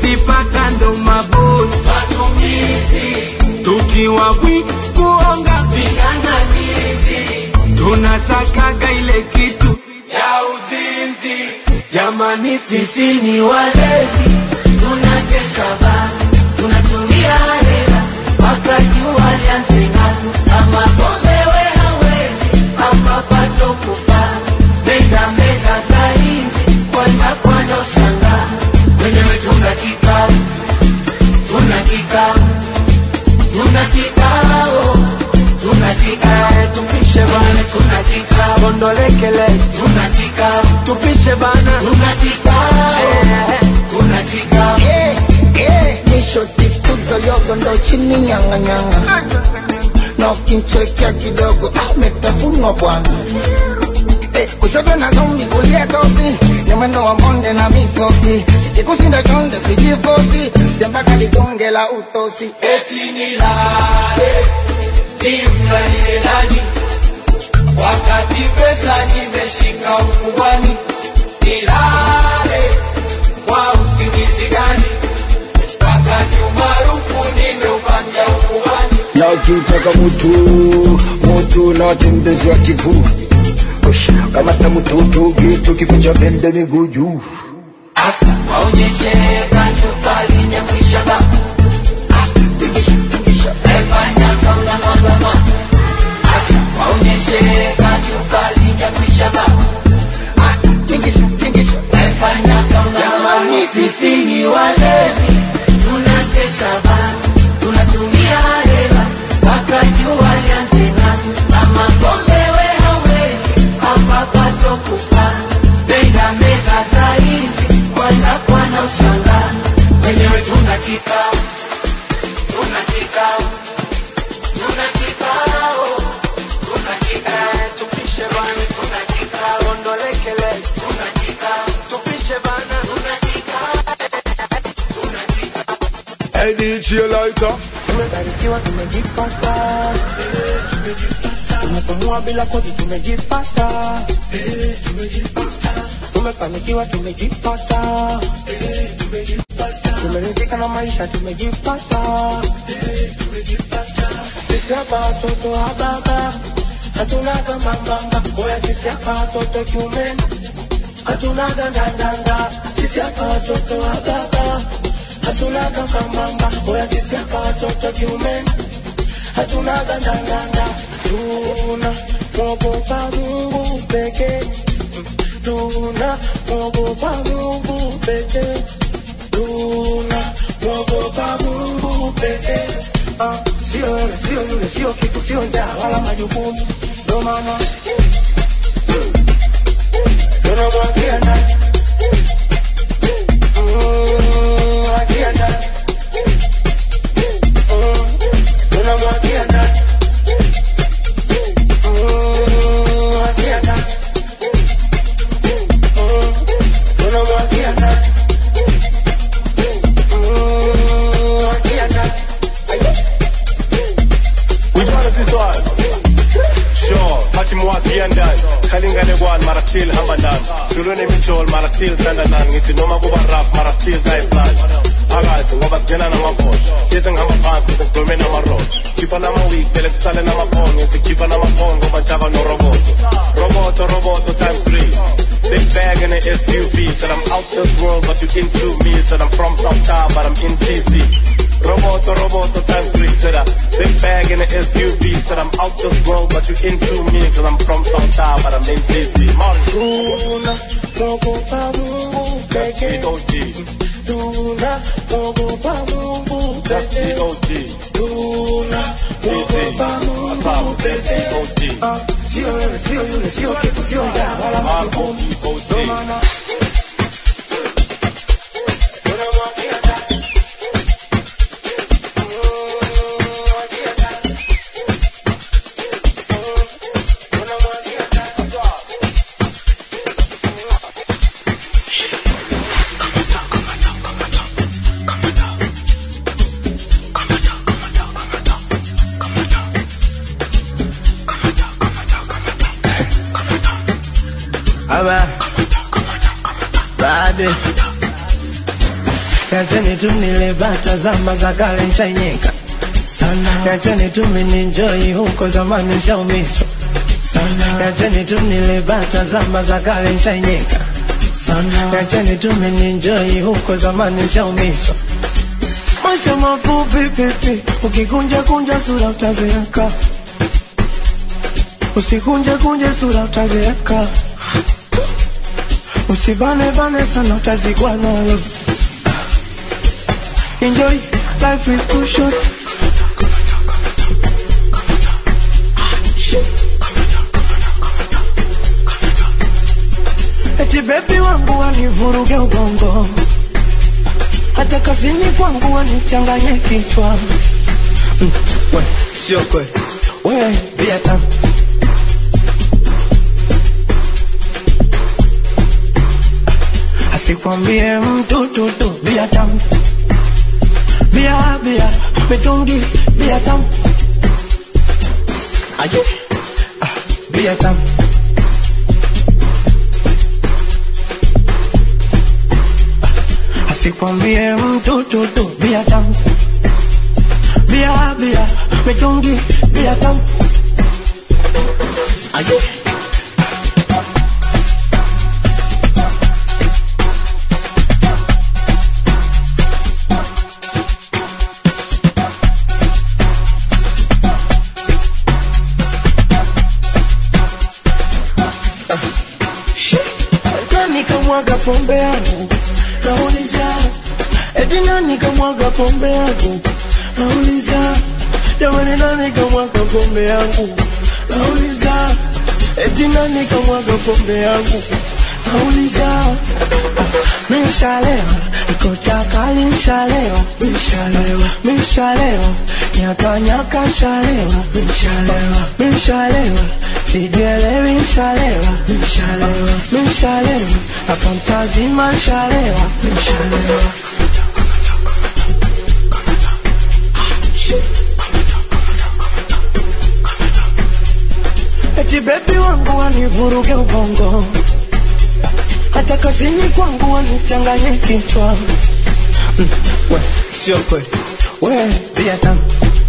tukizipata ndo mabosi tukiwa bwi kuonga ving'ang'anizi tunatakaga ile kitu ya uzinzi jamani sisi ni walevi tunakesha baa tunatumia hela wakati walianzika ama somewe hawezi ama pato kufa meza meza za inzi kwanza kwanza ushanga wenyewe tuna kikao tuna kikao tuna kikao tuna kikao tupishe bana tuna kikao bondolekele tuna kikao tupishe bana tuna kikao tuna kikao Eh, eh, nishoti tuzo yogo ndo chini nyanga nyanga na ukimchekea kidogo ametafunwa bwana Eh, kushoto na zombi kulia tosi ni mwendo wa monde na misosi ikushinda chonde sijifosi jambaka ligonge la utosi eti nilale nimlalie nani wakati pesa nimeshika ukubwani nilale kwa usingizi gani wakati umaarufu nimeupatia ukubwani na ukitaka mutu mutu na watembezi wa kifuu Ush, kamata mututu gitu kifo cha pende miguu juu asa waonyeshe kachukali nyamwisha ba efanya kauna mwazama asa waonyeshe kachukali nyamwisha ba efanya kauna jamani sisi ni walevi tunakesha ba tunatumia hela wakati walianzika ama kombewe hawezi hapa pato kufa meza meza za hizi kwanza kwana ushanga wenyewe tuna kikao tuna kikao tuna kikao tuna kikao tupishe bana tuna kikao bondolekele tuna kikao tupishe bana tuna kikao tuna kikao Hey DJ Lighter. tumebarikiwa tumejipata tumepumua bila kodi tumejipata tumefanikiwa tumejipata tumeridhika na maisha tumejipata sisi hapa watoto wa baba hatunaga mambamba oya sisi hapa watoto kiumeni hatunaga ndandanda sisi hapa watoto wa baba hatunaga mambamba oya sisi hapa watoto kiumeni hatunaga ndandanda tuna mwogopa mungu pekee tuna mwogopa mungu pekee tuna mwogopa mungu pekee Ah, sio wewe sio yule sio kitu sio njaa wala majukumu ndo maana tunamwagia ndani Mm, mwagia ndani Mm, tunamwagia ndani Mm, mwagia ndani Mm, tunamwagia ndani Mm, mwagia ndani Which one is this one? Sure, Patimwakia ndani Kalingane gwan mara still hamba ndani Sulune michol mara still sanda ndani Ngiti noma kuba rap mara still die plan Agazi ngoba sigena na mabosh Yese ngihamba phansi ngise ngigweme namaroach Khipa nama week vele kusale namaphone Ngise khipa namaphone ngoba njaba no roboto Roboto roboto times three Big bag in an SUV Said I'm out this world but you into me Said I'm from South Town but I'm in TC Roboto, roboto, times three, said a big bag in an SUV, said I'm out this world, but you into me, cause I'm from South Town, but I'm in DC. Tuna mwogopa Mungu That's pekee. the OG, Tuna mwogopa Mungu that's the pekee. OG, Tuna mwogopa Mungu Asaf, that's the pekee. OG, Ah, Sio wewe, sio yule, sio kitu, sio njaa wala my majukumu. OG, Ndo OG. maana tunamwagia ndani. Mm, mwagia ndani. Mm, tunamwagia ndani. Aba Baade Kazeni tu nile bata zama za kale nshainyeka sana yachani tu mininjoi huko zamani nshaumiswa sana yachani tu nilibata zama za kale nshainyeka sana yachani tu mininjoi huko zamani nshaumiswa maisha mafupi pipi ukikunja kunja sura utazeeka usikunje kunje sura utazeeka usibane bane sana utazikwa nalo enjoy life is too short eti bebi wangu wanivuruge ubongo hata kazini kwangu wanichanganye kichwa mm, we sio kweli we bia tamu asikwambie mtu tutu bia tamu bia bia mitungi bia tamu aje ah, bia tamu asikwambie mtu tutu bia tamu bia bia mitungi bia tamu aje nani kamwaga pombe yangu nauliza eti nani kamwaga pombe yangu nauliza jamani nani kamwaga pombe yangu nauliza eti nani kamwaga pombe yangu nauliza mishalewa iko chakali mshalewa mishalewa mishalewa nyaka nyaka mshalewa mishalewa mishalewa sijielewi mshalewa mishalewa mishalewa hapa mtazima mshalewa mishalewa eti bebi wangu wanivuruge ubongo hata kazini kwangu wanichanganye kichwa mm, we sio kweli we bia tamu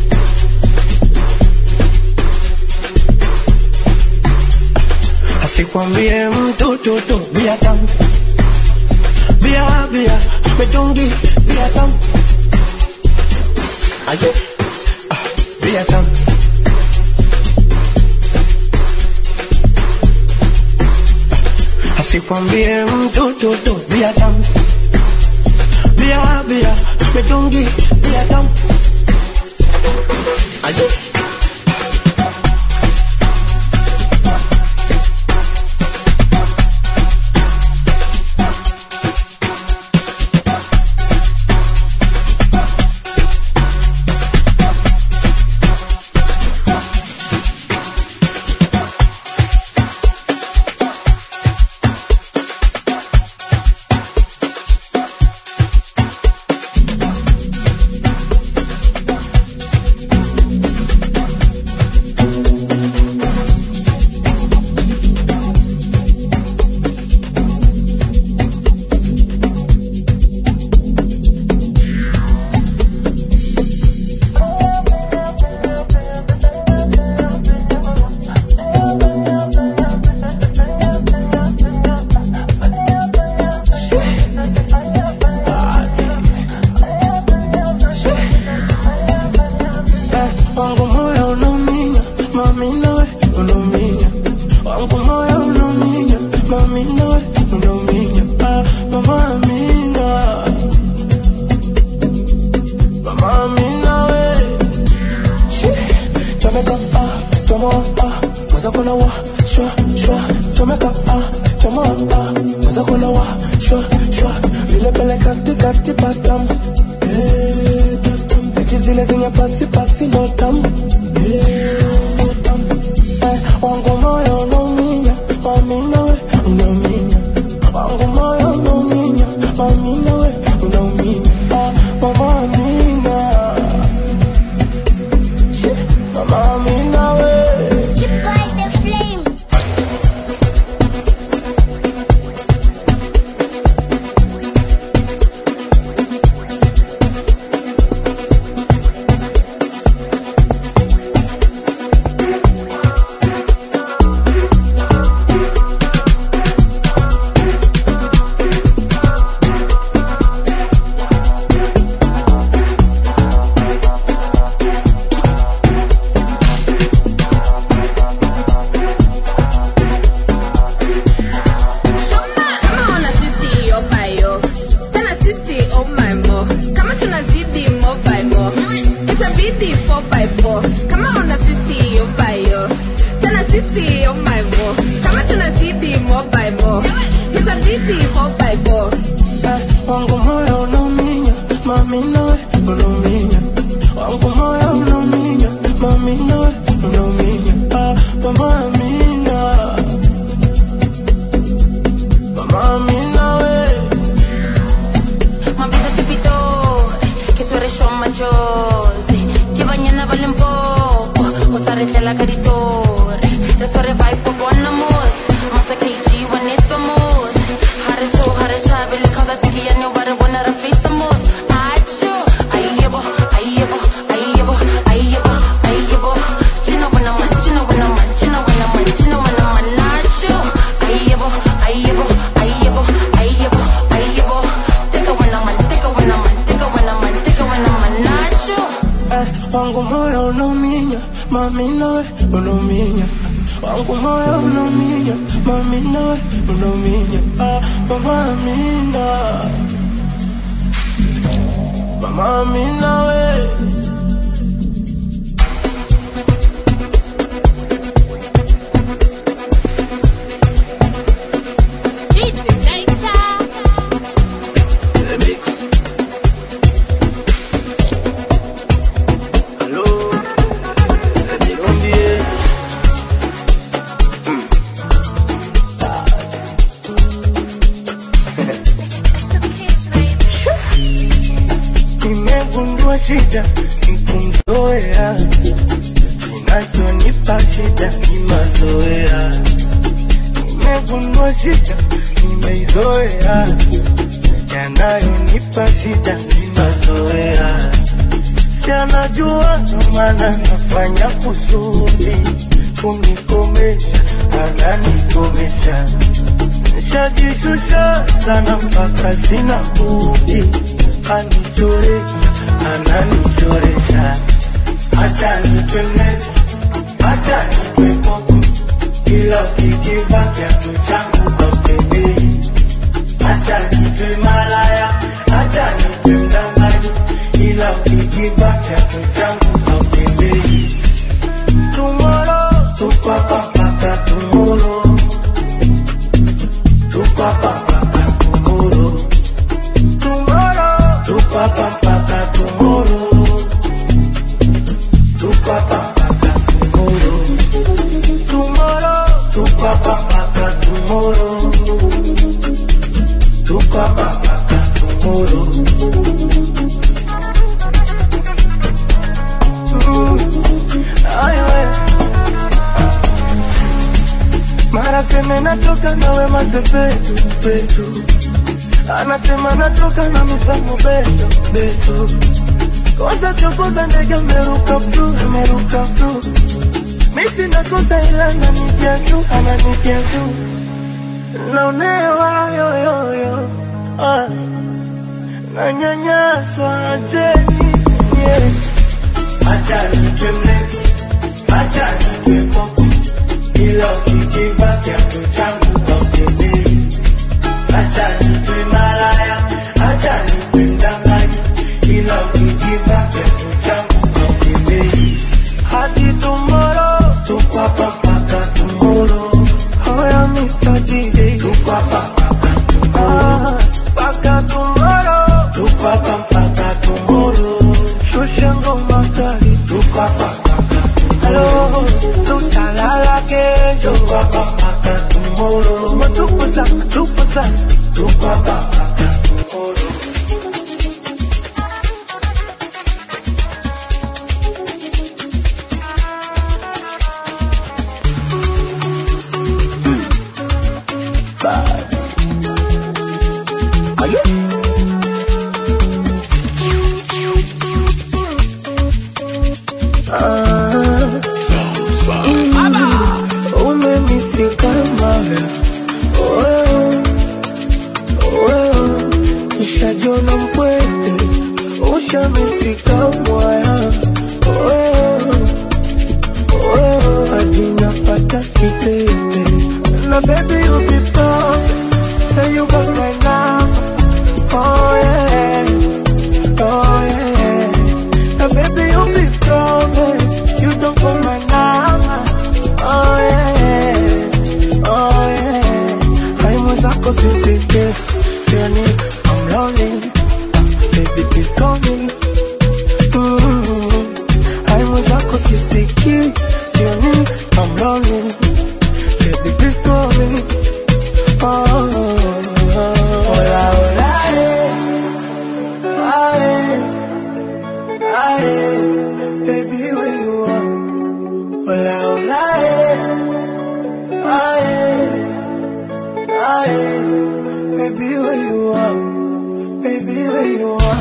asikwambie mtu tutu bia tamu bia bia mitungi bia tamu aje ah, bia tamu asikwambie mtu tutu bia tamu bia bia mitungi bia tamu aje wangu moyo unauminya mami nawe unauminya wangu moyo unauminya mami nawe unauminya ah, mama amina mama amina we chomeka ah chomoa ah maza kuna wa shwa shwa chomeka ah chomoa ah maza kuna wa shwa shwa vile pele kati kati patam eh patam eti zile zenye pasi pasi ndo tamu eh ndo tamu eh wangu moyo unauminya mami nawe unauminya wangu moyo unauminya mami nawe unauminya ah mama amina Shit, mama amina we wangu moyo unauminya mami nawe unauminya wangu moyo unauminya mami nawe unauminya ah, mama amina mama amina we Mapesa tipitore, che suore show maggiosi, che bagnana vale un po', o sarete la caritore, le suore vai po' buona mos, ma sa che i G one it famos, hare so hare chabe le causa tiki ya no bare wanna rafisa mos, acho, ayebo, ayebo, ayebo, ayebo, ayebo, chino wana man, chino wana man, chino wana man, chino wana man, acho, ayebo, ayebo, ayebo, ayebo, ayebo, take a wana man, take a wana man, take a wana man, take a wana man, acho. eh, wangu moyo unauminya mami nawe unauminya wangu moyo unauminya mami nawe unauminya ah, mama amina mama amina we nimegundua shida nikumzoea kinachonipa shida ni mazoea nimegundua shida nimeizoea yanayonipa shida ni mazoea si anajua ndo maana nafanya kusudi kunikomesha ananikomesha nishajishusha sana mpaka sina budi anichoresha ananichoresha acha nitwe mlevi acha nitwe popo ila ukikiva kiatu changu hautembei acha nitwe malaya acha nitwe mdanganyi ila ukikiva kiatu changu hautembei tumoro tukwapa mpaka tumoro tukwapa mpaka tumoro tomorrow tukwapa mpaka tomorrow tukwapa mpaka tomorrow tomorrow tukwapa mpaka tomorrow tukwapa mpaka tomorrow Mm. Ay, we. mara seme natoka nawe mazepetu petu anasema natoka na misamo beto beto kosa chokoza ndege ameruka ptu ameruka ptu misi nakosa ila ananitia tu ananitia tu naonewa yoyoyo ah. nanyanyaswa acheni yeah. acha nitwe mlevi acha nitwe popo ila ukikiva kiatu changu hautembei acha nitwe malaya acha nitwe mdanganyi ila ukikiva kiatu changu hautembei hadi tomorrow tukwapa mpaka tomorrow hoya Mr. DJ tukwapa mpaka tomorrow mpaka tomorrow tukwapa mpaka tomorrow shusha ngoma kali tukwapa mpaka tomorrow tutalala kesho tukwapa mpaka tomorrow matukuza matukuza tukwapa mpaka tomorrow umemisika maya nishajona mpwete ushamisika mwaya hadi napata kitete na baby you be proud say you got my number oh yeah oh yeah now baby you be proud babe. you don't call my number oh yeah oh yeah haimu zako sisike sioni I'm lonely baby please call me mm. hai mwenzako sisikii sioni I'm lonely baby please call me oh, hola hola eh. Aye, aye, baby where you are hola hola eh. Aye, aye, baby where you are baby where you are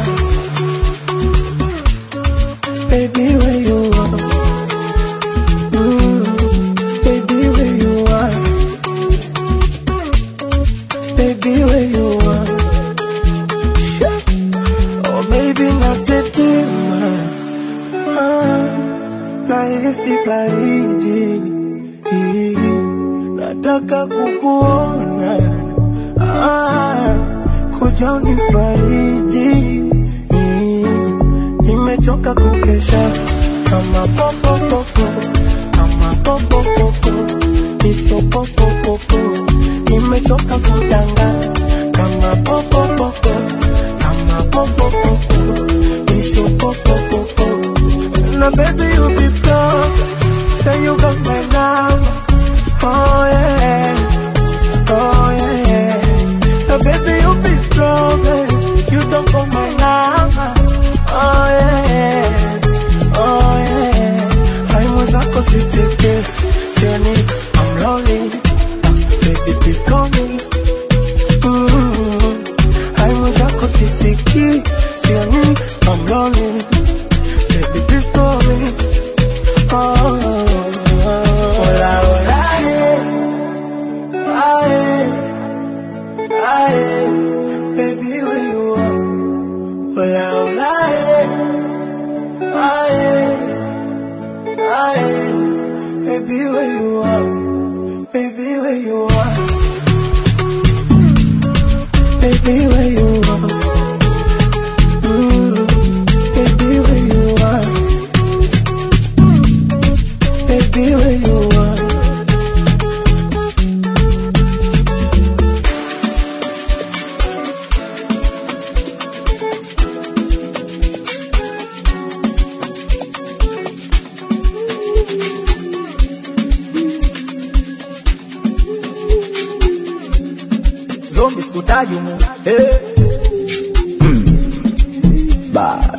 baby where you are mm, baby where you are baby where you are oh baby natetema ah, nahisi baridi nataka kukuona ah, kuja unifariji nimechoka kukesha kama popopopo kama popopopo nisopopopopo nimechoka kudanga kama popopopo kama popopopo nisopopopopo na baby you be proud say you got my number oh yeah oh yeah now baby you be strong eh? you don't got my number oh yeah oh yeah hai mwenzako sisike sioni I'm lonely baby please call me mm. hai mwenzako sisiki sioni I'm lonely baby please call me oh hola hola eh. Aye, aye, baby where you are hola hola eh. Aye, aye, baby where you are baby where you are baby where you are mm, baby where you are baby where you are zombi sikutaji mu eh. Bad.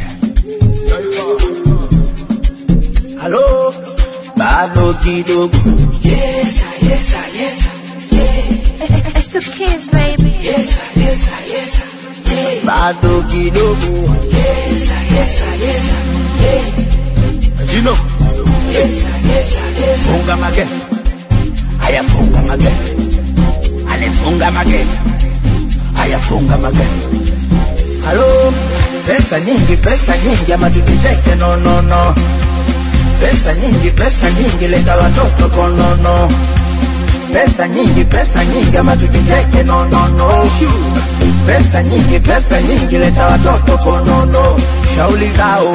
Halo bado kidogo Yes, yes, yes, It's the kids, baby. yes, yes, yes, bado kidogo yes, yes, yes, jino yes, yes, yes. funga mageti haya funga mageti anifunga mageti haya funga mageti halo pesa nyingi pesa nyingi ama tujiteke no no no pesa nyingi pesa nyingi leta watoto konono pesa nyingi pesa nyingi ama tujiteke no no no pesa nyingi pesa nyingi leta watoto konono shauli zao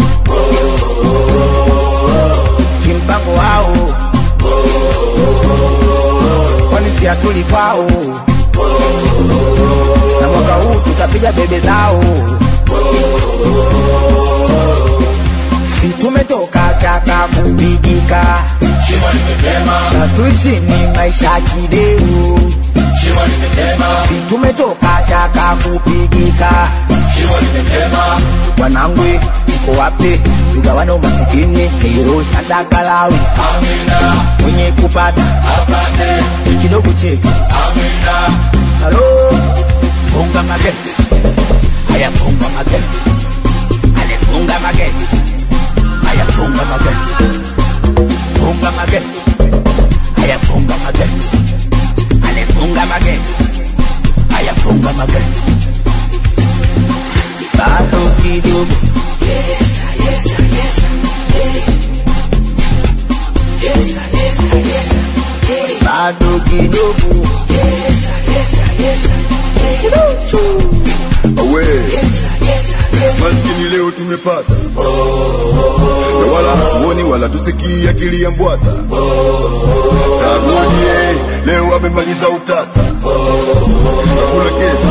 kimpango wao kwani si hatuli kwao na mwaka huu tutapiga bebe zao si tumetoka chaka kupigika satuichini maisha kideu si tumetoka chaka kupigika wanangwe uko wapi tugawane umasikini hero sadaka lawi mwenye kupata kidogo chetu halo funga mageti haya funga mageti alifunga mageti haya funga mageti funga mageti haya funga mageti alifunga mageti haya funga mageti bado kidogo Yes, yes, yes, yes, yes, yes, yes. bado kidogo Yes, yes, yes, awe maskini leo tumepata na wala hatuoni wala tusikii akili ya mbwata sarudie leo amemaliza utata hakuna kesi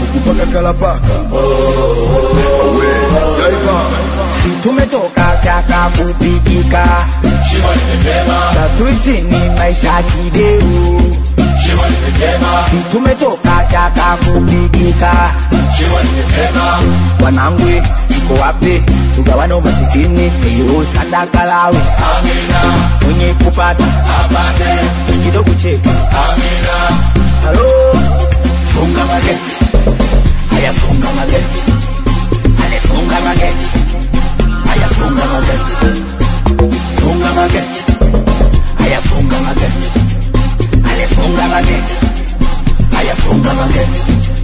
huku paka kalapaka awe jaiva tumetoka chaka kupigika satuishini maisha kideu tumetoka chaka kupigika wanangwe tuko wapi tugawane umasikini iyo sadaka lawe mwenye kupata kidogo chetu halo funga mageti haya funga mageti alifunga mageti haya funga mageti funga mageti haya funga mageti alifunga mageti haya funga mageti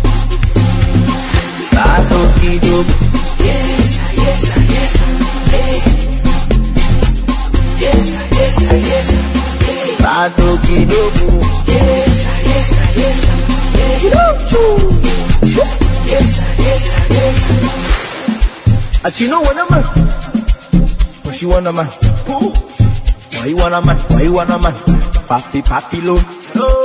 bado kidogo yes yes yes hey. yes yes yes hey. bado kidogo yes yes yes hey. kidogo yes yes yes But you know what a man? What she want a man? Why you want a man? Why you want a man? Papi, papi, low.